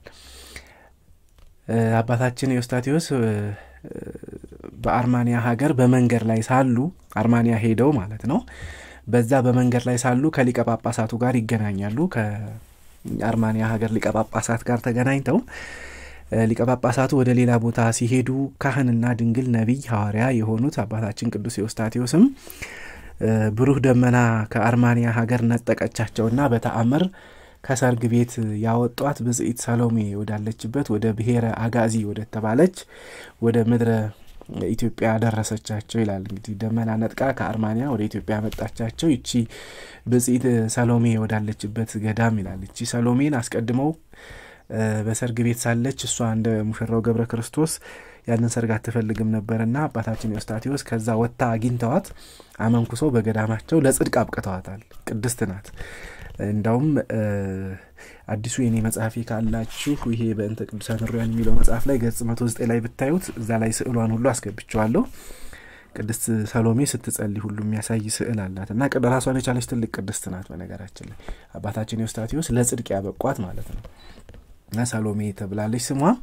አባታችን ኤዎስጣቴዎስ በአርማንያ ሀገር በመንገድ ላይ ሳሉ አርማንያ ሄደው ማለት ነው። በዛ በመንገድ ላይ ሳሉ ከሊቀ ጳጳሳቱ ጋር ይገናኛሉ። ከአርማንያ ሀገር ሊቀ ጳጳሳት ጋር ተገናኝተው ሊቀ ጳጳሳቱ ወደ ሌላ ቦታ ሲሄዱ ካህንና ድንግል ነቢይ ሐዋርያ የሆኑት አባታችን ቅዱስ ኤዎስጣቴዎስም ብሩህ ደመና ከአርማንያ ሀገር ነጠቀቻቸውና በተአምር ከሰርግ ቤት ያወጧት ብጽኢት ሰሎሜ ወዳለችበት ወደ ብሔረ አጋዚ ወደተባለች ወደ ምድረ ኢትዮጵያ ደረሰቻቸው ይላል። እንግዲህ ደመና ነጥቃ ከአርማንያ ወደ ኢትዮጵያ መጣቻቸው ይቺ ብጽኢት ሰሎሜ ወዳለችበት ገዳም ይላል። ይቺ ሰሎሜን አስቀድመው በሰርግ ቤት ሳለች እሷ እንደ ሙሽራው ገብረ ክርስቶስ ያንን ሰርግ አትፈልግም ነበርና አባታችን ኤዎስጣቴዎስ ከዛ ወጥታ አግኝተዋት አመንኩሶ በገዳማቸው ለጽድቅ አብቅተዋታል። ቅድስት ናት። እንዳውም አዲሱ የኔ መጽሐፌ ካላችሁ ይሄ በእንተ ቅዱሳን ሩያን የሚለው መጽሐፍ ላይ ገጽ መቶ ዘጠኝ ላይ ብታዩት እዛ ላይ ስዕሏን ሁሉ አስገብቸዋለሁ። ቅድስት ሰሎሜ ስትጸልይ ሁሉ የሚያሳይ ስዕል አላት እና ራሷን የቻለች ትልቅ ቅድስት ናት። በነገራችን ላይ አባታችን ኤዎስጣቴዎስ ለጽድቅ ያበቋት ማለት ነው እና ሰሎሜ ተብላለች ስሟም።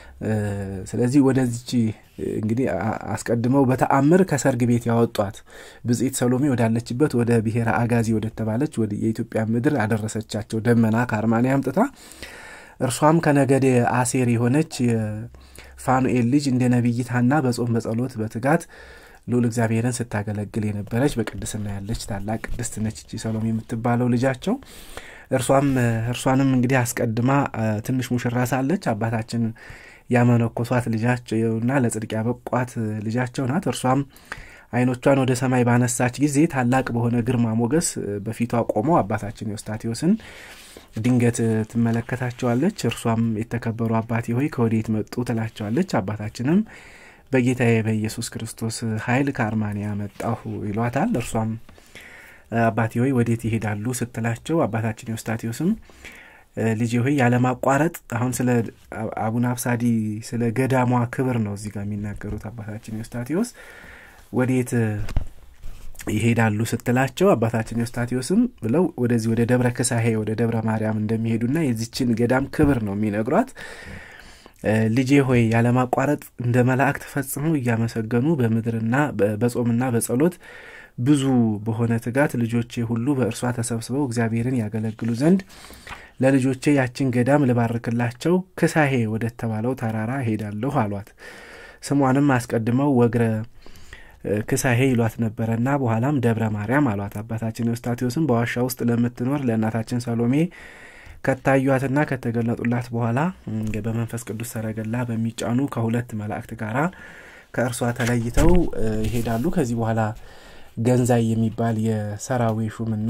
ስለዚህ ወደዚች እንግዲህ አስቀድመው በተአምር ከሰርግ ቤት ያወጧት ብጽኢት ሰሎሜ ወዳለችበት ወደ ብሔረ አጋዚ ወደተባለች ወደ የኢትዮጵያ ምድር አደረሰቻቸው ደመና ከአርማንያ አምጥታ። እርሷም ከነገደ አሴር የሆነች የፋኑኤል ልጅ እንደ ነቢይት ሐና በጾም በጸሎት በትጋት ልዑል እግዚአብሔርን ስታገለግል የነበረች በቅድስና ያለች ታላቅ ቅድስት ነች ይቺ ሰሎሜ የምትባለው ልጃቸው። እርሷም እርሷንም እንግዲህ አስቀድማ ትንሽ ሙሽራ ሳለች አባታችን ያመነኮሷት ልጃቸውና ለጽድቅ ያበቋት ልጃቸው ናት። እርሷም ዓይኖቿን ወደ ሰማይ ባነሳች ጊዜ ታላቅ በሆነ ግርማ ሞገስ በፊቷ ቆመው አባታችን ኤዎስጣቴዎስን ድንገት ትመለከታቸዋለች። እርሷም የተከበሩ አባቴ ሆይ ከወዴት መጡ ትላቸዋለች። አባታችንም በጌታዬ በኢየሱስ ክርስቶስ ኃይል ከአርማንያ መጣሁ ይሏታል። እርሷም አባቴ ሆይ ወዴት ይሄዳሉ ስትላቸው አባታችን ኤዎስጣቴዎስም ልጄ ሆይ ያለማቋረጥ አሁን ስለ አቡነ አብሳዲ ስለ ገዳሟ ክብር ነው እዚህ ጋር የሚናገሩት አባታችን ኤዎስጣቴዎስ ወዴት ይሄዳሉ ስትላቸው አባታችን ኤዎስጣቴዎስም ብለው ወደዚህ ወደ ደብረ ክሳሄ ወደ ደብረ ማርያም እንደሚሄዱና የዚችን ገዳም ክብር ነው የሚነግሯት። ልጄ ሆይ ያለማቋረጥ እንደ መላእክት ፈጽመው እያመሰገኑ በምድርና በጾምና በጸሎት ብዙ በሆነ ትጋት ልጆቼ ሁሉ በእርሷ ተሰብስበው እግዚአብሔርን ያገለግሉ ዘንድ ለልጆቼ ያችን ገዳም ልባርክላቸው ክሳሄ ወደ ተባለው ተራራ ሄዳለሁ አሏት። ስሟንም አስቀድመው ወግረ ክሳሄ ይሏት ነበረና በኋላም ደብረ ማርያም አሏት። አባታችን ኤዎስጣቴዎስም በዋሻ ውስጥ ለምትኖር ለእናታችን ሰሎሜ ከታዩአትና ከተገለጡላት በኋላ በመንፈስ ቅዱስ ሰረገላ በሚጫኑ ከሁለት መላእክት ጋር ከእርሷ ተለይተው ይሄዳሉ። ከዚህ በኋላ ገንዛይ የሚባል የሰራዊ ሹምና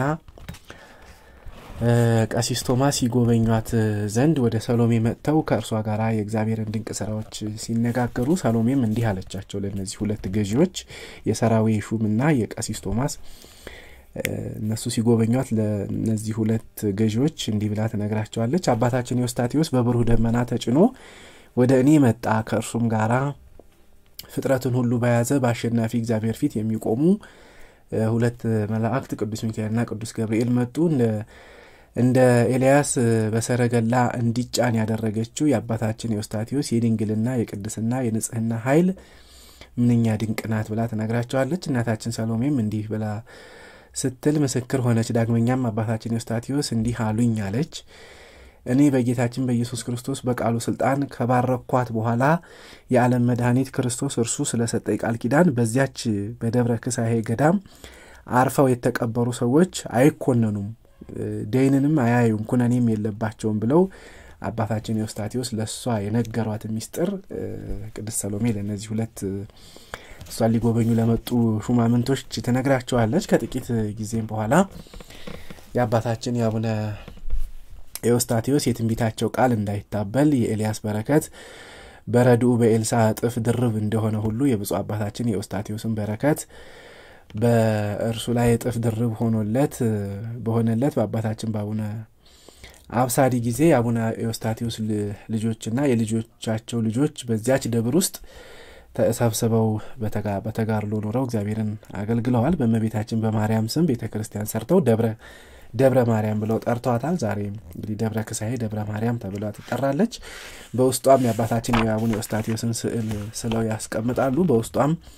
ቀሲስ ቶማስ ሲጎበኟት ዘንድ ወደ ሰሎሜ መጥተው ከእርሷ ጋር የእግዚአብሔርን ድንቅ ስራዎች ሲነጋገሩ ሰሎሜም እንዲህ አለቻቸው ለእነዚህ ሁለት ገዢዎች የሰራዊ ሹምና የቀሲስ ቶማስ እነሱ ሲጎበኟት ለእነዚህ ሁለት ገዢዎች እንዲህ ብላ ትነግራቸዋለች። አባታችን ኤዎስጣቴዎስ በብሩህ ደመና ተጭኖ ወደ እኔ መጣ። ከእርሱም ጋራ ፍጥረትን ሁሉ በያዘ በአሸናፊ እግዚአብሔር ፊት የሚቆሙ ሁለት መላእክት ቅዱስ ሚካኤልና ቅዱስ ገብርኤል መጡ። እንደ ኤልያስ በሰረገላ እንዲጫን ያደረገችው የአባታችን ኤዎስጣቴዎስ የድንግልና የቅድስና የንጽህና ኃይል ምንኛ ድንቅ ናት ብላ ትነግራቸዋለች። እናታችን ሰሎሜም እንዲህ ብላ ስትል ምስክር ሆነች። ዳግመኛም አባታችን ኤዎስጣቴዎስ እንዲህ አሉኝ አለች። እኔ በጌታችን በኢየሱስ ክርስቶስ በቃሉ ስልጣን ከባረኳት በኋላ የዓለም መድኃኒት ክርስቶስ እርሱ ስለሰጠኝ ቃል ኪዳን በዚያች በደብረ ክሳሄ ገዳም አርፈው የተቀበሩ ሰዎች አይኮነኑም፣ ደይንንም አያዩም፣ ኩነኔም የለባቸውም ብለው አባታችን ኤዎስጣቴዎስ ለእሷ የነገሯት ሚስጥር ቅድስት ሰሎሜ ለእነዚህ ሁለት እሷን ሊጎበኙ ለመጡ ሹማምንቶች ትነግራቸዋለች። ከጥቂት ጊዜም በኋላ የአባታችን የአቡነ ኤዎስጣቴዎስ የትንቢታቸው ቃል እንዳይታበል የኤልያስ በረከት በረድኡ በኤልሳ እጥፍ ድርብ እንደሆነ ሁሉ የብፁዕ አባታችን የኤዎስጣቴዎስን በረከት በእርሱ ላይ እጥፍ ድርብ ሆኖለት በሆነለት በአባታችን በአቡነ አብሳዲ ጊዜ የአቡነ ኤዎስጣቴዎስ ልጆችና የልጆቻቸው ልጆች በዚያች ደብር ውስጥ ተሰብስበው በተጋድሎ ኖረው እግዚአብሔርን አገልግለዋል። በእመቤታችን በማርያም ስም ቤተ ክርስቲያን ሰርተው ደብረ ደብረ ማርያም ብለው ጠርተዋታል። ዛሬ እንግዲህ ደብረ ክሳሄ ደብረ ማርያም ተብላ ትጠራለች። በውስጧም የአባታችን የአቡነ ኤዎስጣቴዎስን ስዕል ስለው ያስቀምጣሉ። በውስጧም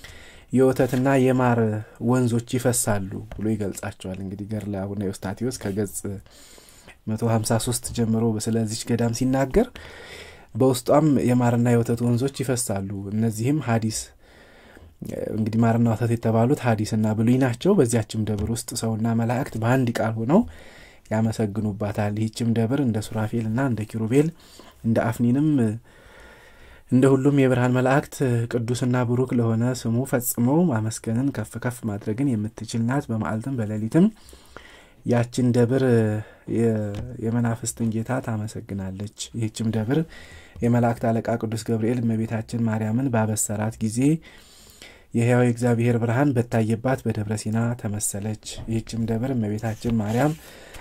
የወተትና የማር ወንዞች ይፈሳሉ ብሎ ይገልጻቸዋል። እንግዲህ ገድለ አቡነ ኤዎስጣቴዎስ ከገጽ 153 ጀምሮ ስለዚች ገዳም ሲናገር በውስጧም የማርና የወተት ወንዞች ይፈሳሉ። እነዚህም ሀዲስ እንግዲህ ማርና ወተት የተባሉት ሀዲስና ብሉይ ናቸው። በዚያችም ደብር ውስጥ ሰውና መላእክት በአንድ ቃል ሆነው ያመሰግኑባታል። ይህችም ደብር እንደ ሱራፌልና እንደ ኪሩቤል እንደ አፍኒንም እንደ ሁሉም የብርሃን መላእክት ቅዱስና ብሩክ ለሆነ ስሙ ፈጽመው ማመስገንን ከፍ ከፍ ማድረግን የምትችል ናት። በመዓልትም በሌሊትም ያችን ደብር የመናፍስትን ጌታ ታመሰግናለች። ይህችም ደብር የመላእክት አለቃ ቅዱስ ገብርኤል እመቤታችን ማርያምን ባበሰራት ጊዜ የሕያው የእግዚአብሔር ብርሃን በታየባት በደብረ ሲና ተመሰለች። ይህችም ደብር እመቤታችን ማርያም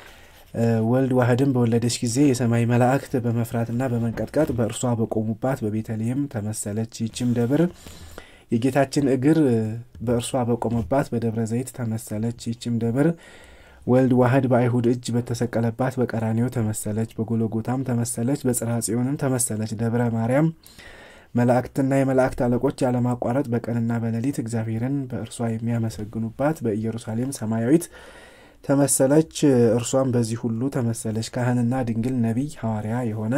ወልድ ዋህድን በወለደች ጊዜ የሰማይ መላእክት በመፍራትና በመንቀጥቀጥ በእርሷ በቆሙባት በቤተልሔም ተመሰለች። ይህችም ደብር የጌታችን እግር በእርሷ በቆመባት በደብረ ዘይት ተመሰለች። ይህችም ደብር ወልድ ዋህድ በአይሁድ እጅ በተሰቀለባት በቀራኒዮ ተመሰለች። በጎለጎታም ተመሰለች። በጽርሐ ጽዮንም ተመሰለች። ደብረ ማርያም መላእክትና የመላእክት አለቆች ያለማቋረጥ በቀንና በሌሊት እግዚአብሔርን በእርሷ የሚያመሰግኑባት በኢየሩሳሌም ሰማያዊት ተመሰለች። እርሷም በዚህ ሁሉ ተመሰለች። ካህንና ድንግል ነቢይ ሐዋርያ የሆነ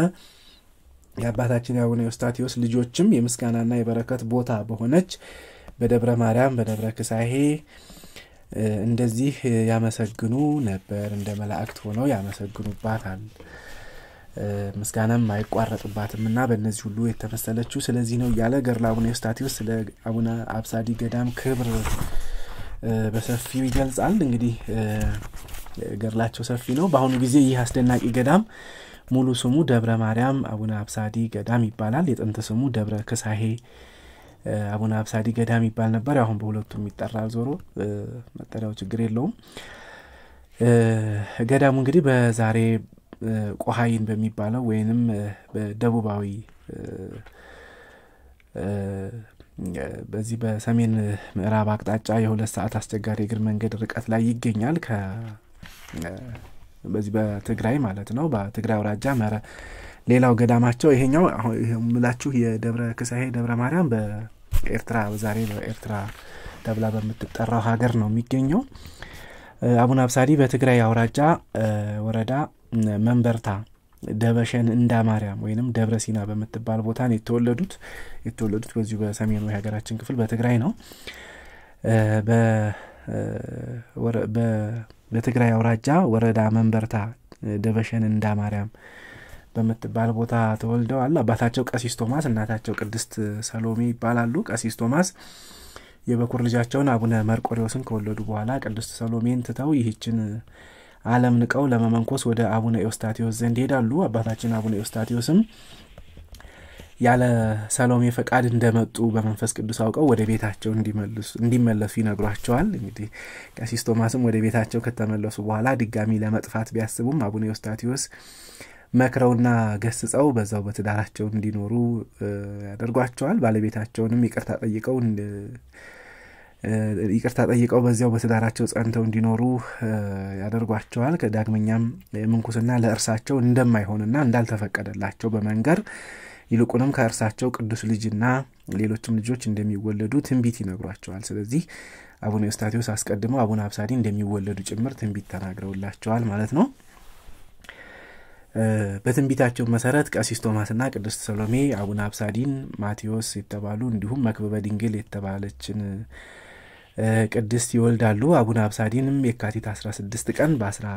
የአባታችን የአቡነ ኤዎስጣቴዎስ ልጆችም የምስጋናና የበረከት ቦታ በሆነች በደብረ ማርያም በደብረ ክሳሄ እንደዚህ ያመሰግኑ ነበር። እንደ መላእክት ሆነው ያመሰግኑባታል። ምስጋናም አይቋረጥባትም እና በእነዚህ ሁሉ የተመሰለችው ስለዚህ ነው እያለ ገድለ አቡነ ኤዎስጣቴዎስ ስለ አቡነ አብሳዲ ገዳም ክብር በሰፊው ይገልጻል። እንግዲህ ገድላቸው ሰፊ ነው። በአሁኑ ጊዜ ይህ አስደናቂ ገዳም ሙሉ ስሙ ደብረ ማርያም አቡነ አብሳዲ ገዳም ይባላል። የጥንት ስሙ ደብረ ክሳሄ አቡነ አብሳዲ ገዳም ይባል ነበር። አሁን በሁለቱም ይጠራል። ዞሮ መጠሪያው ችግር የለውም። ገዳሙ እንግዲህ በዛሬ ቆሀይን በሚባለው ወይንም በደቡባዊ በዚህ በሰሜን ምዕራብ አቅጣጫ የሁለት ሰዓት አስቸጋሪ እግር መንገድ ርቀት ላይ ይገኛል። በዚህ በትግራይ ማለት ነው። በትግራይ አውራጃ መረ ሌላው ገዳማቸው ይሄኛው ምላችሁ የደብረ ክሳሄ ደብረ ማርያም በኤርትራ ዛሬ በኤርትራ ተብላ በምትጠራው ሀገር ነው የሚገኘው። አቡነ አብሳዲ በትግራይ አውራጃ ወረዳ መንበርታ ደበሸን እንዳ ማርያም ወይንም ደብረ ሲና በምትባል ቦታ ነው የተወለዱት። የተወለዱት በዚሁ በሰሜኑ የሀገራችን ክፍል በትግራይ ነው። በትግራይ አውራጃ ወረዳ መንበርታ ደበሸን እንዳ ማርያም በምትባል ቦታ ተወልደዋል። አባታቸው ቀሲስ ቶማስ፣ እናታቸው ቅድስት ሰሎሜ ይባላሉ። ቀሲስ ቶማስ የበኩር ልጃቸውን አቡነ መርቆሬዎስን ከወለዱ በኋላ ቅድስት ሰሎሜን ትተው ይህችን ዓለም ንቀው ለመመንኮስ ወደ አቡነ ኤዎስጣቴዎስ ዘንድ ይሄዳሉ። አባታችን አቡነ ኤዎስጣቴዎስም ያለ ሰሎሜ ፈቃድ እንደመጡ በመንፈስ ቅዱስ አውቀው ወደ ቤታቸው እንዲመለሱ ይነግሯቸዋል። እንግዲህ ቀሲስ ቶማስም ወደ ቤታቸው ከተመለሱ በኋላ ድጋሚ ለመጥፋት ቢያስቡም አቡነ ኤዎስጣቴዎስ መክረውና ገስጸው በዛው በትዳራቸው እንዲኖሩ ያደርጓቸዋል። ባለቤታቸውንም ይቅርታ ጠይቀው ይቅርታ ጠይቀው በዚያው በትዳራቸው ጸንተው እንዲኖሩ ያደርጓቸዋል። ከዳግመኛም ምንኩስና ለእርሳቸው እንደማይሆንና እንዳልተፈቀደላቸው በመንገር ይልቁንም ከእርሳቸው ቅዱስ ልጅና ሌሎችም ልጆች እንደሚወለዱ ትንቢት ይነግሯቸዋል። ስለዚህ አቡነ ኤዎስጣቴዎስ አስቀድመው አቡነ አብሳዲ እንደሚወለዱ ጭምር ትንቢት ተናግረውላቸዋል ማለት ነው። በትንቢታቸው መሰረት ቀሲስ ቶማስና ቅድስት ሰሎሜ አቡነ አብሳዲን ማቴዎስ የተባሉ እንዲሁም መክበበ ድንግል የተባለችን ቅድስት ይወልዳሉ። አቡነ አብሳዲንም የካቲት 16 ቀን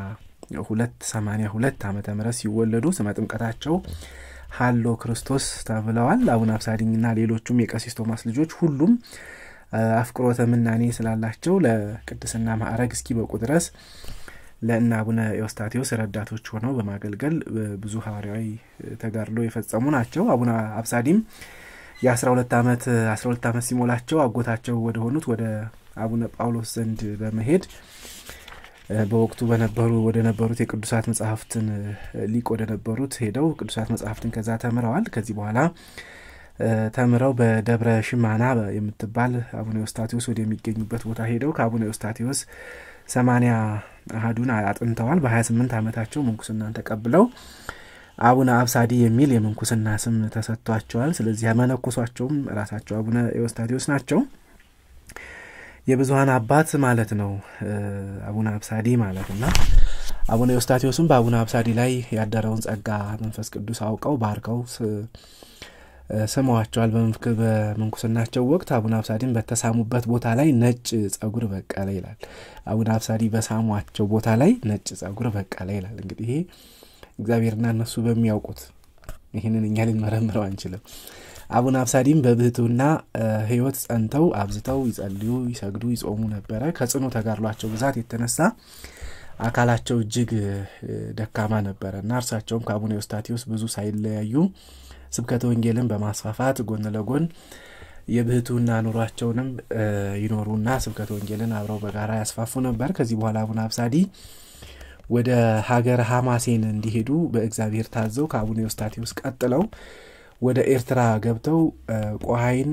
በ1282 ዓመተ ምህረት ሲወለዱ ስመ ጥምቀታቸው ሀሎ ክርስቶስ ተብለዋል። አቡነ አብሳዲና ሌሎቹም የቀሲስ ቶማስ ልጆች ሁሉም አፍቅሮተ ምናኔ ስላላቸው ለቅድስና ማዕረግ እስኪበቁ ድረስ ለእነ አቡነ ኤዎስጣቴዎስ ረዳቶች ሆነው በማገልገል ብዙ ሐዋርያዊ ተጋድሎ የፈጸሙ ናቸው። አቡነ አብሳዲም የአስራ ሁለት ዓመት አስራ ሁለት ዓመት ሲሞላቸው አጎታቸው ወደ ሆኑት ወደ አቡነ ጳውሎስ ዘንድ በመሄድ በወቅቱ በነበሩ ወደ ነበሩት የቅዱሳት መጽሐፍትን ሊቅ ወደ ነበሩት ሄደው ቅዱሳት መጽሐፍትን ከዛ ተምረዋል። ከዚህ በኋላ ተምረው በደብረ ሽማና የምትባል አቡነ ኤዎስጣቴዎስ ወደሚገኙበት ቦታ ሄደው ከአቡነ ኤዎስጣቴዎስ ሰማኒያ አህዱን አጥንተዋል። በ28 ዓመታቸው ምንኩስናን ተቀብለው አቡነ አብሳዲ የሚል የምንኩስና ስም ተሰጥቷቸዋል። ስለዚህ ያመነኮሷቸውም ራሳቸው አቡነ ኤዎስጣቴዎስ ናቸው። የብዙሀን አባት ማለት ነው አቡነ አብሳዲ ማለት እና አቡነ ኤዎስጣቴዎስም በአቡነ አብሳዲ ላይ ያደረውን ጸጋ መንፈስ ቅዱስ አውቀው ባርከው ስመዋቸዋል። በምንኩስናቸው ወቅት አቡነ አብሳዲን በተሳሙበት ቦታ ላይ ነጭ ጸጉር በቀለ ይላል። አቡነ አብሳዲ በሳሟቸው ቦታ ላይ ነጭ ጸጉር በቀለ ይላል። እንግዲህ ይሄ እግዚአብሔርና እነሱ በሚያውቁት ይህንን እኛ ልንመረምረው አንችልም። አቡነ አብሳዲም በብህትውና ሕይወት ጸንተው አብዝተው ይጸልዩ፣ ይሰግዱ፣ ይጾሙ ነበረ። ከጽኑ ተጋድሏቸው ብዛት የተነሳ አካላቸው እጅግ ደካማ ነበረ እና እርሳቸውም ከአቡነ ኤዎስጣቴዎስ ብዙ ሳይለያዩ ስብከተ ወንጌልን በማስፋፋት ጎን ለጎን የብህትውና ኑሯቸውንም ይኖሩና ስብከተ ወንጌልን አብረው በጋራ ያስፋፉ ነበር። ከዚህ በኋላ አቡነ አብሳዲ ወደ ሀገር ሀማሴን እንዲሄዱ በእግዚአብሔር ታዘው ከአቡነ ኤዎስጣቴዎስ ቀጥለው ወደ ኤርትራ ገብተው ቆሀይን፣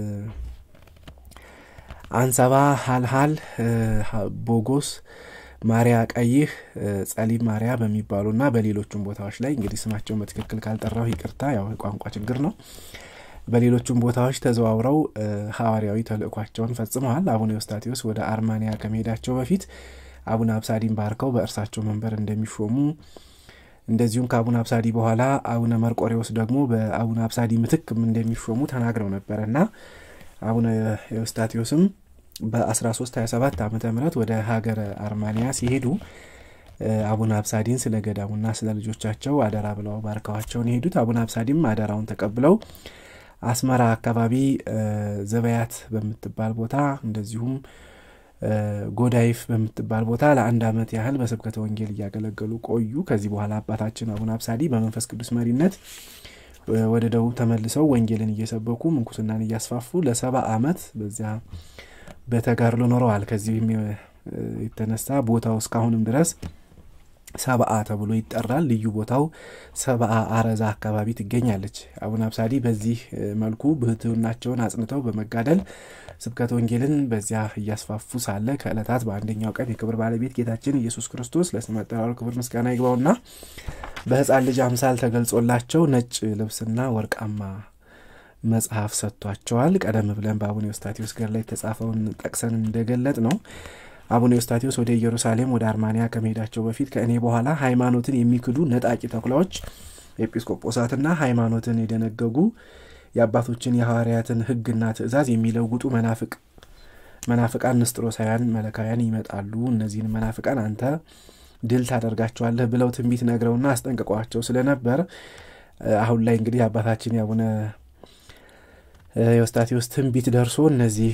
አንሰባ፣ ሀልሀል፣ ቦጎስ፣ ማሪያ ቀይህ፣ ጸሊም ማሪያ በሚባሉና በሌሎቹም ቦታዎች ላይ እንግዲህ ስማቸውን በትክክል ካልጠራው ይቅርታ፣ ያው የቋንቋ ችግር ነው። በሌሎቹም ቦታዎች ተዘዋውረው ሐዋርያዊ ተልእኳቸውን ፈጽመዋል። አቡነ ኤዎስጣቴዎስ ወደ አርማንያ ከመሄዳቸው በፊት አቡነ አብሳዲን ባርከው በእርሳቸው መንበር እንደሚሾሙ እንደዚሁም ከአቡነ አብሳዲ በኋላ አቡነ መርቆሬዎስ ደግሞ በአቡነ አብሳዲ ምትክም እንደሚሾሙ ተናግረው ነበረ እና አቡነ ኤዎስጣቴዎስም በ1327 ዓመተ ምህረት ወደ ሀገረ አርማንያ ሲሄዱ አቡነ አብሳዲን ስለ ገዳሙና ስለ ልጆቻቸው አደራ ብለው ባርከዋቸውን የሄዱት አቡነ አብሳዲም አደራውን ተቀብለው አስመራ አካባቢ ዘበያት በምትባል ቦታ እንደዚሁም ጎዳይፍ በምትባል ቦታ ለአንድ ዓመት ያህል በስብከተ ወንጌል እያገለገሉ ቆዩ። ከዚህ በኋላ አባታችን አቡነ አብሳዲ በመንፈስ ቅዱስ መሪነት ወደ ደቡብ ተመልሰው ወንጌልን እየሰበኩ ምንኩስናን እያስፋፉ ለሰባ ዓመት በዚያ በተጋድሎ ኖረዋል። ከዚህም የተነሳ ቦታው እስካሁንም ድረስ ሰብአ ተብሎ ይጠራል። ልዩ ቦታው ሰብአ አረዛ አካባቢ ትገኛለች። አቡነ አብሳዲ በዚህ መልኩ ብህትውናቸውን አጽንተው በመጋደል ስብከተ ወንጌልን በዚያ እያስፋፉ ሳለ ከዕለታት በአንደኛው ቀን የክብር ባለቤት ጌታችን ኢየሱስ ክርስቶስ ለስመ አጠራሩ ክብር ምስጋና ይግባውና በሕፃን ልጅ አምሳል ተገልጾላቸው ነጭ ልብስና ወርቃማ መጽሐፍ ሰጥቷቸዋል። ቀደም ብለን በአቡነ ኤዎስጣቴዎስ ገድል ላይ የተጻፈውን ጠቅሰን እንደገለጥ ነው አቡነ ኤዎስጣቴዎስ ወደ ኢየሩሳሌም ወደ አርማንያ ከመሄዳቸው በፊት ከእኔ በኋላ ሃይማኖትን የሚክዱ ነጣቂ ተኩላዎች ኤጲስቆጶሳትና ሃይማኖትን የደነገጉ የአባቶችን የሐዋርያትን ሕግና ትእዛዝ የሚለውጡ መናፍቅ መናፍቃን ንስጥሮሳውያን መለካውያን ይመጣሉ። እነዚህን መናፍቃን አንተ ድል ታደርጋቸዋለህ ብለው ትንቢት ነግረውና አስጠንቅቀዋቸው ስለነበር አሁን ላይ እንግዲህ አባታችን የአቡነ ኤዎስጣቴዎስ ትንቢት ደርሶ እነዚህ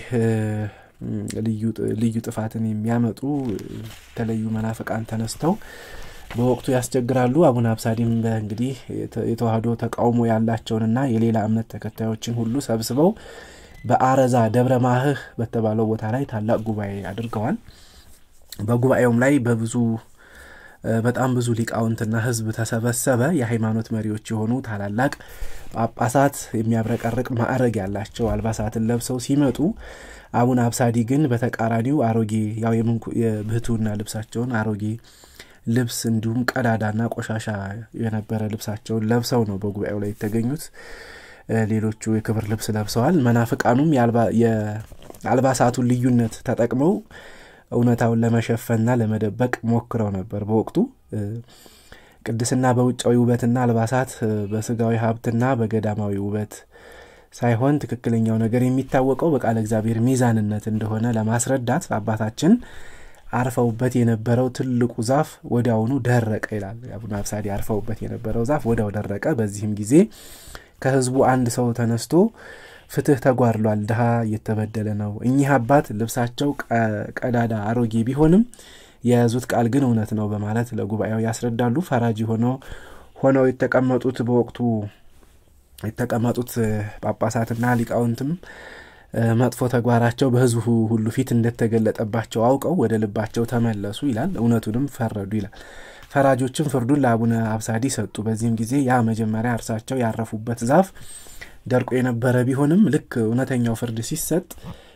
ልዩ ጥፋትን የሚያመጡ የተለዩ መናፍቃን ተነስተው በወቅቱ ያስቸግራሉ። አቡነ አብሳዲም እንግዲህ የተዋህዶ ተቃውሞ ያላቸውንና የሌላ እምነት ተከታዮችን ሁሉ ሰብስበው በአረዛ ደብረ ማህህ በተባለው ቦታ ላይ ታላቅ ጉባኤ አድርገዋል። በጉባኤውም ላይ በብዙ በጣም ብዙ ሊቃውንትና ሕዝብ ተሰበሰበ። የሃይማኖት መሪዎች የሆኑ ታላላቅ ጳጳሳት የሚያብረቀርቅ ማዕረግ ያላቸው አልባሳትን ለብሰው ሲመጡ አቡነ አብሳዲ ግን በተቃራኒው አሮጌ ያው የብህትውና ልብሳቸውን አሮጌ ልብስ እንዲሁም ቀዳዳና ቆሻሻ የነበረ ልብሳቸውን ለብሰው ነው በጉባኤው ላይ የተገኙት። ሌሎቹ የክብር ልብስ ለብሰዋል። መናፍቃኑም የአልባሳቱን ልዩነት ተጠቅመው እውነታውን ለመሸፈንና ለመደበቅ ሞክረው ነበር። በወቅቱ ቅድስና በውጫዊ ውበትና አልባሳት በስጋዊ ሀብትና በገዳማዊ ውበት ሳይሆን ትክክለኛው ነገር የሚታወቀው በቃለ እግዚአብሔር ሚዛንነት እንደሆነ ለማስረዳት አባታችን አርፈውበት የነበረው ትልቁ ዛፍ ወዲያውኑ ደረቀ ይላል። አቡነ አብሳዲ አርፈውበት የነበረው ዛፍ ወዲያው ደረቀ። በዚህም ጊዜ ከሕዝቡ አንድ ሰው ተነስቶ ፍትህ ተጓድሏል፣ ድሃ እየተበደለ ነው። እኚህ አባት ልብሳቸው ቀዳዳ አሮጌ ቢሆንም የያዙት ቃል ግን እውነት ነው በማለት ለጉባኤው ያስረዳሉ። ፈራጅ ሆነው ሆነው የተቀመጡት በወቅቱ የተቀመጡት ጳጳሳትና ሊቃውንትም መጥፎ ተግባራቸው በሕዝቡ ሁሉ ፊት እንደተገለጠባቸው አውቀው ወደ ልባቸው ተመለሱ ይላል። እውነቱንም ፈረዱ ይላል። ፈራጆችም ፍርዱን ለአቡነ አብሳዲ ሰጡ። በዚህም ጊዜ ያ መጀመሪያ እርሳቸው ያረፉበት ዛፍ ደርቆ የነበረ ቢሆንም ልክ እውነተኛው ፍርድ ሲሰጥ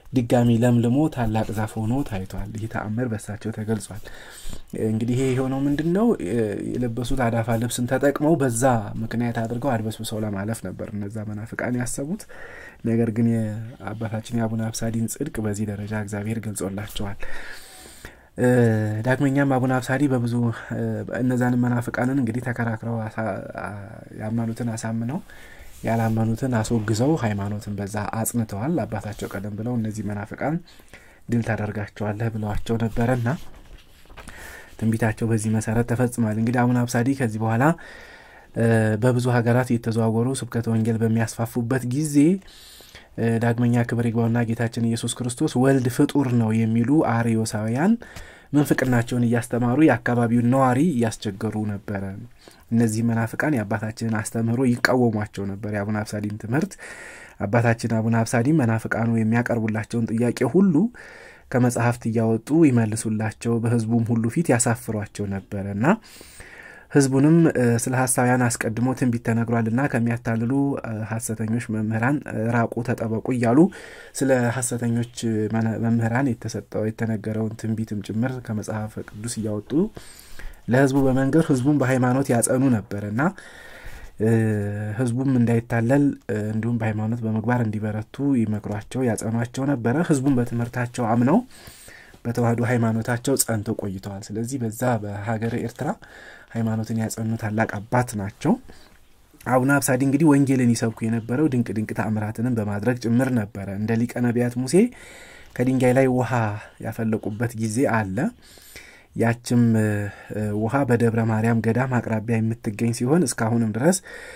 ድጋሚ ለምልሞ ታላቅ ዛፍ ሆኖ ታይቷል። ይህ ተአምር በሳቸው ተገልጿል። እንግዲህ ይሄ የሆነው ምንድን ነው? የለበሱት አዳፋ ልብስን ተጠቅመው በዛ ምክንያት አድርገው አድበስብሰው ለማለፍ ነበር እነዛ መናፍቃን ያሰቡት። ነገር ግን የአባታችን የአቡነ አብሳዲን ጽድቅ በዚህ ደረጃ እግዚአብሔር ገልጾላቸዋል። ዳግመኛም አቡነ አብሳዲ በብዙ እነዛንም መናፍቃንን እንግዲህ ተከራክረው ያመኑትን አሳምነው ያላመኑትን አስወግዘው ሃይማኖትን በዛ አጽንተዋል። አባታቸው ቀደም ብለው እነዚህ መናፍቃን ድል ታደርጋቸዋለህ ብለዋቸው ነበረና ትንቢታቸው በዚህ መሰረት ተፈጽሟል። እንግዲህ አቡነ አብሳዲ ከዚህ በኋላ በብዙ ሀገራት የተዘዋወሩ ስብከተ ወንጌል በሚያስፋፉበት ጊዜ ዳግመኛ ክብር ይግባውና ጌታችን ኢየሱስ ክርስቶስ ወልድ ፍጡር ነው የሚሉ አርዮሳውያን ምንፍቅናቸውን እያስተማሩ የአካባቢውን ነዋሪ እያስቸገሩ ነበረ። እነዚህ መናፍቃን የአባታችንን አስተምህሮ ይቃወሟቸው ነበር፣ የአቡነ አብሳዲን ትምህርት። አባታችን አቡነ አብሳዲ መናፍቃኑ የሚያቀርቡላቸውን ጥያቄ ሁሉ ከመጽሐፍት እያወጡ ይመልሱላቸው፣ በሕዝቡም ሁሉ ፊት ያሳፍሯቸው ነበረ እና ህዝቡንም ስለ ሀሳውያን አስቀድሞ ትንቢት ተነግሯልና ከሚያታልሉ ሀሰተኞች መምህራን ራቁ፣ ተጠበቁ እያሉ ስለ ሀሰተኞች መምህራን የተሰጠው የተነገረውን ትንቢትም ጭምር ከመጽሐፍ ቅዱስ እያወጡ ለህዝቡ በመንገር ህዝቡን በሃይማኖት ያጸኑ ነበር እና ህዝቡም እንዳይታለል እንዲሁም በሃይማኖት በምግባር እንዲበረቱ ይመክሯቸው ያጸኗቸው ነበረ። ህዝቡም በትምህርታቸው አምነው በተዋህዶ ሃይማኖታቸው ጸንተው ቆይተዋል። ስለዚህ በዛ በሀገረ ኤርትራ ሃይማኖትን ያጸኑ ታላቅ አባት ናቸው። አቡነ አብሳዲ እንግዲህ ወንጌልን ይሰብኩ የነበረው ድንቅ ድንቅ ተአምራትንም በማድረግ ጭምር ነበረ። እንደ ሊቀ ነቢያት ሙሴ ከድንጋይ ላይ ውሃ ያፈለቁበት ጊዜ አለ። ያችም ውሃ በደብረ ማርያም ገዳም አቅራቢያ የምትገኝ ሲሆን እስካሁንም ድረስ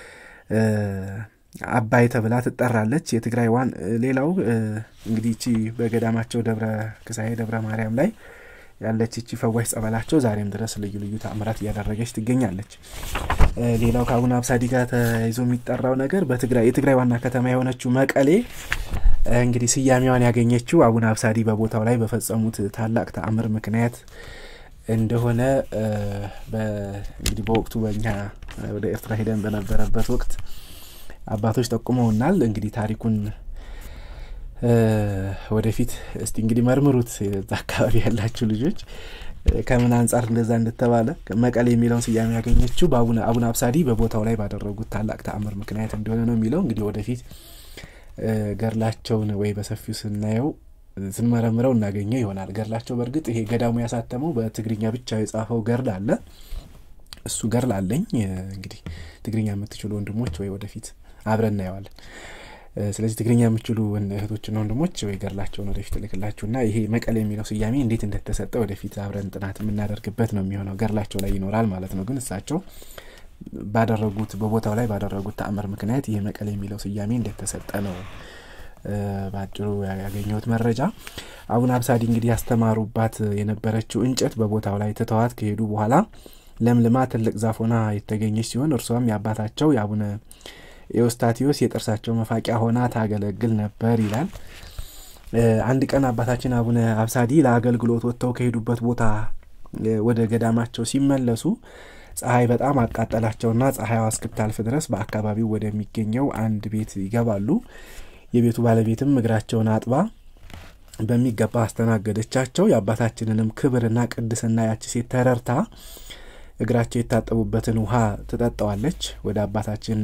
አባይ ተብላ ትጠራለች። የትግራይ ዋን ሌላው እንግዲህ እቺ በገዳማቸው ደብረ ክሳሄ ደብረ ማርያም ላይ ያለች እቺ ፈዋሽ ጸበላቸው ዛሬም ድረስ ልዩ ልዩ ተአምራት እያደረገች ትገኛለች። ሌላው ከአቡነ አብሳዲ ጋር ተያይዞ የሚጠራው ነገር በትግራይ የትግራይ ዋና ከተማ የሆነችው መቀሌ እንግዲህ ስያሜዋን ያገኘችው አቡነ አብሳዲ በቦታው ላይ በፈጸሙት ታላቅ ተአምር ምክንያት እንደሆነ እንግዲህ በወቅቱ በእኛ ወደ ኤርትራ ሄደን በነበረበት ወቅት አባቶች ጠቁመውናል። እንግዲህ ታሪኩን ወደፊት እስቲ እንግዲህ መርምሩት። እዛ አካባቢ ያላችሁ ልጆች ከምን አንጻር እንደዛ እንደተባለ መቀሌ የሚለውን ስያሜ ያገኘችው በአቡነ አቡነ አብሳዲ በቦታው ላይ ባደረጉት ታላቅ ተአምር ምክንያት እንደሆነ ነው የሚለው እንግዲህ ወደፊት ገድላቸውን ወይ በሰፊው ስናየው ስንመረምረው እናገኘው ይሆናል። ገድላቸው በእርግጥ ይሄ ገዳሙ ያሳተመው በትግርኛ ብቻ የጻፈው ገድል አለ። እሱ ገድል አለኝ። እንግዲህ ትግርኛ የምትችሉ ወንድሞች ወይ ወደፊት አብረን እናየዋለን። ስለዚህ ትግርኛ የምችሉ እህቶችና ወንድሞች ወይ ገድላቸውን ወደፊት እልክላችሁና ይሄ መቀሌ የሚለው ስያሜ እንዴት እንደተሰጠ ወደፊት አብረን ጥናት የምናደርግበት ነው የሚሆነው። ገድላቸው ላይ ይኖራል ማለት ነው። ግን እሳቸው ባደረጉት በቦታው ላይ ባደረጉት ተአምር ምክንያት ይሄ መቀሌ የሚለው ስያሜ እንደተሰጠ ነው በአጭሩ ያገኘሁት መረጃ። አቡነ አብሳዲ እንግዲህ ያስተማሩባት የነበረችው እንጨት በቦታው ላይ ትተዋት ከሄዱ በኋላ ለምልማ ትልቅ ዛፍ ሆና የተገኘች ሲሆን እርሷም የአባታቸው የአቡነ ኤዎስታቴዎስ የጥርሳቸው መፋቂያ ሆና ታገለግል ነበር ይላል። አንድ ቀን አባታችን አቡነ አብሳዲ ለአገልግሎት ወጥተው ከሄዱበት ቦታ ወደ ገዳማቸው ሲመለሱ ፀሐይ በጣም አቃጠላቸውና ፀሐይዋ እስክታልፍ ድረስ በአካባቢው ወደሚገኘው አንድ ቤት ይገባሉ። የቤቱ ባለቤትም እግራቸውን አጥባ በሚገባ አስተናገደቻቸው። የአባታችንንም ክብርና ቅድስና ያች ሴት ተረርታ እግራቸው የታጠቡበትን ውሃ ትጠጣዋለች። ወደ አባታችን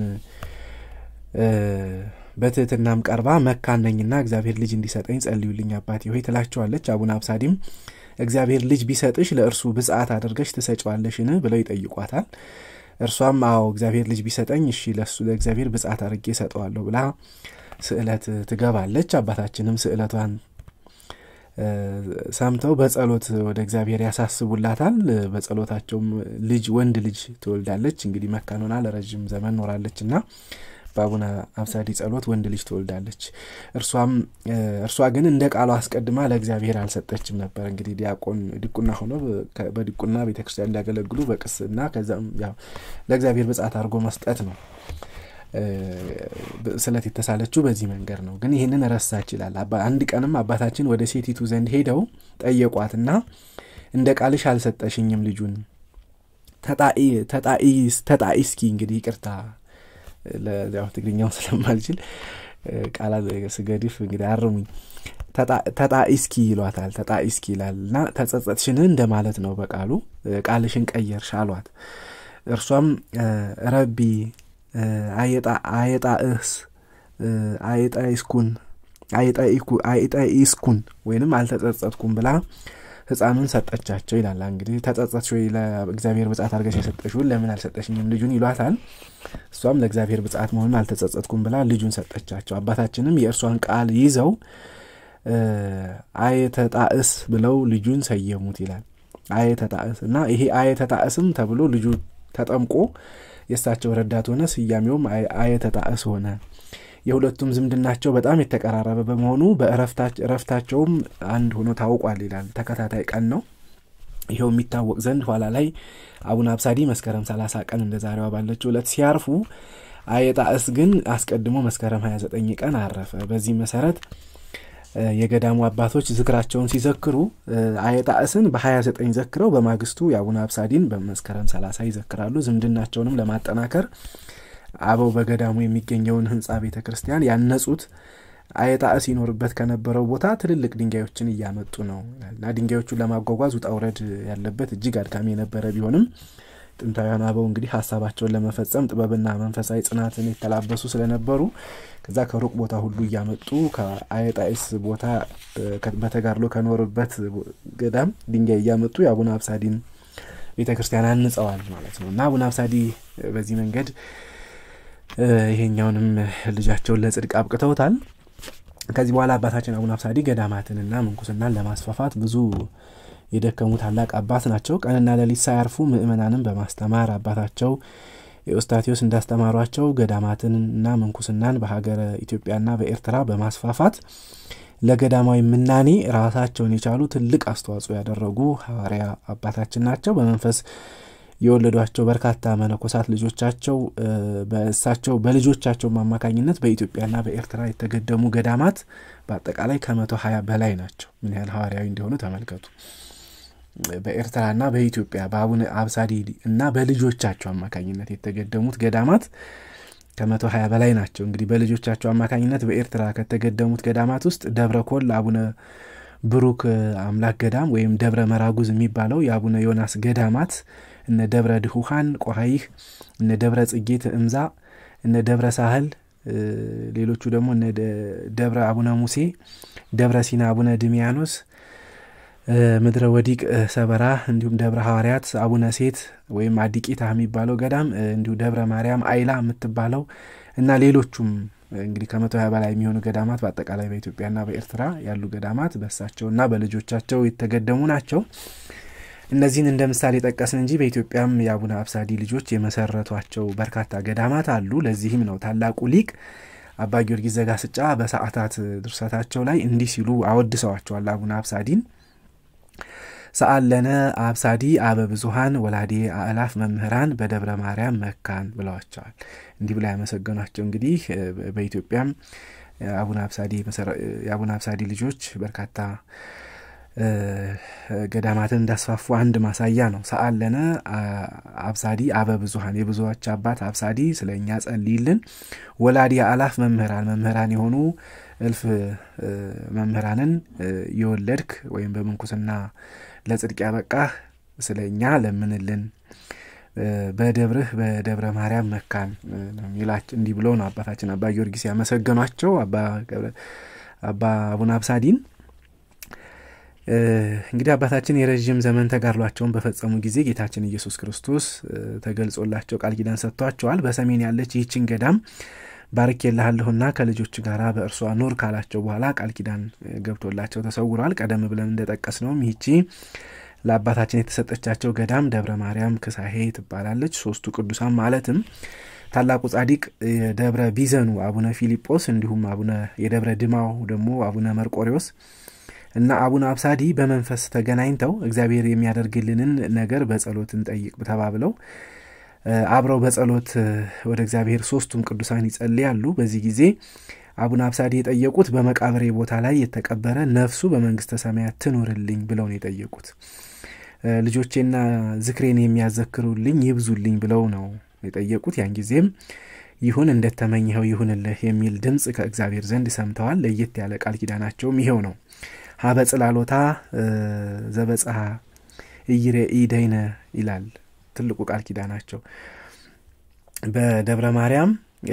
በትህትናም ቀርባ መካን ነኝና እግዚአብሔር ልጅ እንዲሰጠኝ ጸልዩልኝ አባቴ ሆይ ትላቸዋለች። አቡነ አብሳዲም እግዚአብሔር ልጅ ቢሰጥሽ ለእርሱ ብጽዓት አድርገሽ ትሰጫዋለሽን ብለው ይጠይቋታል። እርሷም አዎ እግዚአብሔር ልጅ ቢሰጠኝ እሺ ለሱ ለእግዚአብሔር ብጽዓት አድርጌ እሰጠዋለሁ ብላ ስዕለት ትገባለች። አባታችንም ስዕለቷን ሰምተው በጸሎት ወደ እግዚአብሔር ያሳስቡላታል። በጸሎታቸውም ልጅ ወንድ ልጅ ትወልዳለች። እንግዲህ መካን ሆና ለረዥም ዘመን ኖራለች እና በአቡነ አብሳዲ ጸሎት ወንድ ልጅ ትወልዳለች። እርሷም እርሷ ግን እንደ ቃሏ አስቀድማ ለእግዚአብሔር አልሰጠችም ነበር። እንግዲህ ዲያቆን ዲቁና ሆኖ በዲቁና ቤተ ክርስቲያን እንዲያገለግሉ በቅስና ከዛም ያው ለእግዚአብሔር ብጻት አድርጎ መስጠት ነው። ስለት የተሳለችው በዚህ መንገድ ነው። ግን ይህንን ረሳች ይላል። አንድ ቀንም አባታችን ወደ ሴቲቱ ዘንድ ሄደው ጠየቋትና እንደ ቃልሽ አልሰጠሽኝም ልጁን ተጣኢ እስኪ እንግዲህ ይቅርታ ያው ትግርኛውን ስለማልችል ቃላት ስገድፍ እንግዲህ አርሙኝ። ተጣኢስኪ ይሏታል። ተጣኢስኪ ይላል እና ተጸጸትሽን እንደማለት ነው በቃሉ ቃልሽን ቀየርሽ አሏት። እርሷም ረቢ አየጣእስ አየጣይስኩን አየጣኢስኩን ወይንም አልተጸጸትኩም ብላ ህፃኑን ሰጠቻቸው ይላል። እንግዲህ ተጸጸትሽ ወይ ለእግዚአብሔር ብጻት አድርገሽ የሰጠሽውን ለምን አልሰጠሽኝም ልጁን ይሏታል። እሷም ለእግዚአብሔር ብጻት መሆኑን አልተጸጸትኩም ብላ ልጁን ሰጠቻቸው። አባታችንም የእርሷን ቃል ይዘው አየተጣእስ ብለው ልጁን ሰየሙት ይላል። አየተጣእስ እና ይሄ አየተጣእስም ተብሎ ልጁ ተጠምቆ የእሳቸው ረዳት ሆነ። ስያሜውም አየተጣእስ ሆነ። የሁለቱም ዝምድናቸው በጣም የተቀራረበ በመሆኑ በእረፍታቸውም አንድ ሆኖ ታውቋል ይላል። ተከታታይ ቀን ነው። ይኸው የሚታወቅ ዘንድ ኋላ ላይ አቡነ አብሳዲ መስከረም 30 ቀን እንደ ዛሬዋ ባለችው ዕለት ሲያርፉ አየጣእስ ግን አስቀድሞ መስከረም 29 ቀን አረፈ። በዚህ መሰረት የገዳሙ አባቶች ዝክራቸውን ሲዘክሩ አየጣእስን በ29 ዘክረው በማግስቱ የአቡነ አብሳዲን በመስከረም 30 ይዘክራሉ። ዝምድናቸውንም ለማጠናከር አበው በገዳሙ የሚገኘውን ህንፃ ቤተ ክርስቲያን ያነጹት አየጣእስ ይኖርበት ከነበረው ቦታ ትልልቅ ድንጋዮችን እያመጡ ነው እና ድንጋዮቹን ለማጓጓዝ ውጣ ውረድ ያለበት እጅግ አድካሚ የነበረ ቢሆንም ጥንታውያን አበው እንግዲህ ሀሳባቸውን ለመፈጸም ጥበብና መንፈሳዊ ጽናትን የተላበሱ ስለነበሩ ከዛ ከሩቅ ቦታ ሁሉ እያመጡ ከአየጣይስ ቦታ በተጋድሎ ከኖርበት ገዳም ድንጋይ እያመጡ የአቡነ አብሳዲን ቤተ ክርስቲያን አንጸዋል ማለት ነው እና አቡነ አብሳዲ በዚህ መንገድ ይሄኛውንም ልጃቸውን ለጽድቅ አብቅተውታል። ከዚህ በኋላ አባታችን አቡነ አብሳዲ ገዳማትንና ምንኩስናን ለማስፋፋት ብዙ የደከሙ ታላቅ አባት ናቸው። ቀንና ሌሊት ሳያርፉ ምእመናንን በማስተማር አባታቸው የኦስታቴዎስ እንዳስተማሯቸው ገዳማትንና ምንኩስናን በሀገረ ኢትዮጵያና በኤርትራ በማስፋፋት ለገዳማዊ ምናኔ ራሳቸውን የቻሉ ትልቅ አስተዋጽኦ ያደረጉ ሐዋርያ አባታችን ናቸው። በመንፈስ የወለዷቸው በርካታ መነኮሳት ልጆቻቸው በእሳቸው በልጆቻቸው አማካኝነት በኢትዮጵያና በኤርትራ የተገደሙ ገዳማት በአጠቃላይ ከመቶ ሀያ በላይ ናቸው። ምን ያህል ሐዋርያዊ እንደሆኑ ተመልከቱ። በኤርትራና በኢትዮጵያ በአቡነ አብሳዲ እና በልጆቻቸው አማካኝነት የተገደሙት ገዳማት ከመቶ ሀያ በላይ ናቸው። እንግዲህ በልጆቻቸው አማካኝነት በኤርትራ ከተገደሙት ገዳማት ውስጥ ደብረ ኮል አቡነ ብሩክ አምላክ ገዳም ወይም ደብረ መራጉዝ የሚባለው የአቡነ ዮናስ ገዳማት እነ ደብረ ድሁሃን ቆሀይህ፣ እነ ደብረ ጽጌ ትእምዛ፣ እነ ደብረ ሳህል፣ ሌሎቹ ደግሞ እነ ደብረ አቡነ ሙሴ፣ ደብረ ሲና አቡነ ድሚያኖስ፣ ምድረ ወዲቅ ሰበራ፣ እንዲሁም ደብረ ሐዋርያት አቡነ ሴት ወይም አዲቂታ የሚባለው ገዳም እንዲሁ ደብረ ማርያም አይላ የምትባለው እና ሌሎቹም እንግዲህ ከመቶ ሀያ በላይ የሚሆኑ ገዳማት በአጠቃላይ በኢትዮጵያና በኤርትራ ያሉ ገዳማት በእሳቸውና በልጆቻቸው የተገደሙ ናቸው። እነዚህን እንደ ምሳሌ ጠቀስን እንጂ በኢትዮጵያም የአቡነ አብሳዲ ልጆች የመሰረቷቸው በርካታ ገዳማት አሉ። ለዚህም ነው ታላቁ ሊቅ አባ ጊዮርጊስ ዘጋስጫ በሰዓታት ድርሰታቸው ላይ እንዲህ ሲሉ አወድሰዋቸዋል አቡነ አብሳዲን። ሰአለነ አብሳዲ አበ ብዙሀን ወላዴ አእላፍ መምህራን በደብረ ማርያም መካን ብለዋቸዋል። እንዲህ ብላ ያመሰገኗቸው እንግዲህ በኢትዮጵያም የአቡነ አብሳዲ ልጆች በርካታ ገዳማትን እንዳስፋፉ አንድ ማሳያ ነው። ሰአለነ አብሳዲ አበ ብዙሀን የብዙዎች አባት አብሳዲ ስለ እኛ ጸልይልን። ወላዲ አላፍ መምህራን መምህራን የሆኑ እልፍ መምህራንን የወለድክ ወይም በምንኩስና ለጽድቅ ያበቃህ ስለ እኛ ለምንልን። በደብርህ በደብረ ማርያም መካን ሚላች እንዲህ ብሎ ነው አባታችን አባ ጊዮርጊስ ያመሰገኗቸው አባ አቡነ አብሳዲን። እንግዲህ አባታችን የረዥም ዘመን ተጋድሏቸውን በፈጸሙ ጊዜ ጌታችን ኢየሱስ ክርስቶስ ተገልጾላቸው ቃል ኪዳን ሰጥቷቸዋል። በሰሜን ያለች ይህችን ገዳም ባርኬልሃለሁና ከልጆች ጋር በእርሷ ኑር ካላቸው በኋላ ቃል ኪዳን ገብቶላቸው ተሰውሯል። ቀደም ብለን እንደጠቀስ ነውም ይህቺ ለአባታችን የተሰጠቻቸው ገዳም ደብረ ማርያም ክሳሄ ትባላለች። ሶስቱ ቅዱሳን ማለትም ታላቁ ጻዲቅ የደብረ ቢዘኑ አቡነ ፊልጶስ እንዲሁም አቡነ የደብረ ድማው ደግሞ አቡነ መርቆሪዎስ እና አቡነ አብሳዲ በመንፈስ ተገናኝተው እግዚአብሔር የሚያደርግልንን ነገር በጸሎት እንጠይቅ ተባብለው አብረው በጸሎት ወደ እግዚአብሔር ሶስቱም ቅዱሳን ይጸልያሉ። በዚህ ጊዜ አቡነ አብሳዲ የጠየቁት በመቃብሬ ቦታ ላይ የተቀበረ ነፍሱ በመንግስተ ሰማያት ትኑርልኝ ብለው ነው የጠየቁት። ልጆቼና ዝክሬን የሚያዘክሩልኝ ይብዙልኝ ብለው ነው የጠየቁት። ያን ጊዜም ይሁን እንደተመኘኸው ይሁንልህ የሚል ድምፅ ከእግዚአብሔር ዘንድ ሰምተዋል። ለየት ያለ ቃል ኪዳናቸውም ይኸው ነው። ሀበ ጽላሎታ ዘበጽሐ እይሬ ኢደይነ ይላል ትልቁ ቃል ኪዳናቸው በደብረ ማርያም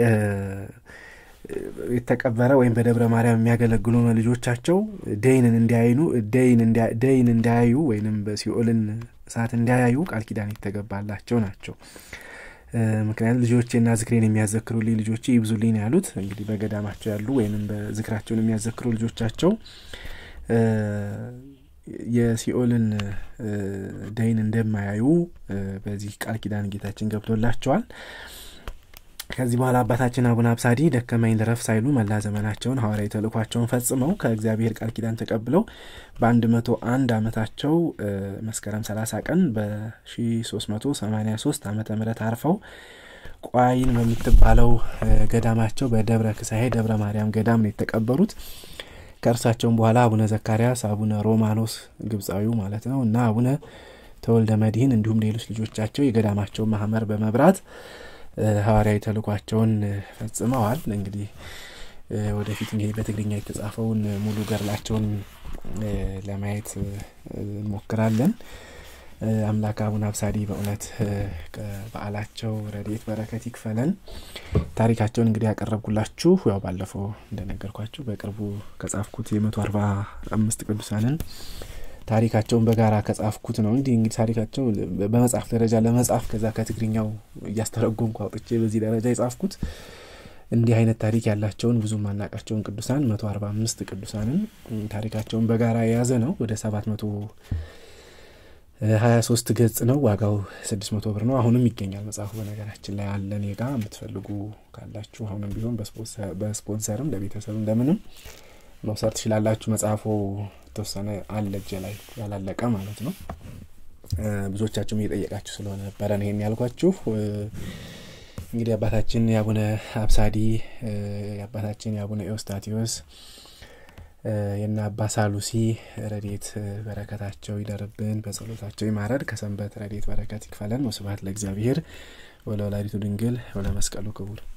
የተቀበረ ወይም በደብረ ማርያም የሚያገለግሉ ልጆቻቸው ደይንን እንዲያይኑ ደይን እንዲያዩ ወይንም በሲኦልን እሳት እንዲያያዩ ቃል ኪዳን የተገባላቸው ናቸው። ምክንያቱም ልጆቼና ዝክሬን የሚያዘክሩልኝ ልጆቼ ይብዙልኝ ነው ያሉት። እንግዲህ በገዳማቸው ያሉ ወይም በዝክራቸውን የሚያዘክሩ ልጆቻቸው የሲኦልን ደይን እንደማያዩ በዚህ ቃል ኪዳን ጌታችን ገብቶላቸዋል። ከዚህ በኋላ አባታችን አቡነ አብሳዲ ደከመኝ ልረፍ ሳይሉ መላ ዘመናቸውን ሐዋርያዊ ተልእኳቸውን ፈጽመው ከእግዚአብሔር ቃል ኪዳን ተቀብለው በአንድ መቶ አንድ ዓመታቸው መስከረም 30 ቀን በ1383 ዓመተ ምህረት አርፈው ቋይን በምትባለው ገዳማቸው በደብረ ክሳሄ ደብረ ማርያም ገዳም ነው የተቀበሩት። ከእርሳቸውም በኋላ አቡነ ዘካርያስ፣ አቡነ ሮማኖስ ግብፃዊው ማለት ነው እና አቡነ ተወልደ መድህን እንዲሁም ሌሎች ልጆቻቸው የገዳማቸውን ማህመር በመብራት ሐዋርያዊ ተልኳቸውን ፈጽመዋል። እንግዲህ ወደፊት እንግዲህ በትግርኛ የተጻፈውን ሙሉ ገድላቸውን ለማየት እንሞክራለን። አምላክ አቡነ አብሳዲ በእውነት በዓላቸው ረድኤት በረከት ይክፈለን። ታሪካቸውን እንግዲህ ያቀረብኩላችሁ ያው ባለፈው እንደነገርኳችሁ በቅርቡ ከጻፍኩት የመቶ አርባ አምስት ቅዱሳንን ታሪካቸውን በጋራ ከጻፍኩት ነው። እንዲህ እንግዲህ ታሪካቸው በመጽሐፍ ደረጃ ለመጻፍ ከዛ ከትግርኛው እያስተረጎምኩ አውጥቼ በዚህ ደረጃ የጻፍኩት እንዲህ አይነት ታሪክ ያላቸውን ብዙ ማናቃቸውን ቅዱሳን መቶ አርባ አምስት ቅዱሳንን ታሪካቸውን በጋራ የያዘ ነው። ወደ ሰባት መቶ ሀያ ሶስት ገጽ ነው። ዋጋው ስድስት መቶ ብር ነው። አሁንም ይገኛል መጽሐፉ በነገራችን ላይ አለ እኔ ጋ የምትፈልጉ ካላችሁ አሁንም ቢሆን በስፖንሰርም ለቤተሰብም ለምንም መውሰድ ትችላላችሁ። መጽሐፉ የተወሰነ አለ እጄ ላይ ያላለቀ ማለት ነው። ብዙዎቻችሁም እየጠየቃችሁ ስለሆነ ነበረ ነው ይሄን ያልኳችሁ። እንግዲህ አባታችን የአቡነ አብሳዲ የአባታችን የአቡነ ኤዎስጣቴዎስ የነ አባ ሳሉሲ ረድኤት በረከታቸው ይደርብን፣ በጸሎታቸው ይማረድ፣ ከሰንበት ረድኤት በረከት ይክፈለን። ወስብሐት ለእግዚአብሔር ወለወላዲቱ ድንግል ወለመስቀሉ ክቡር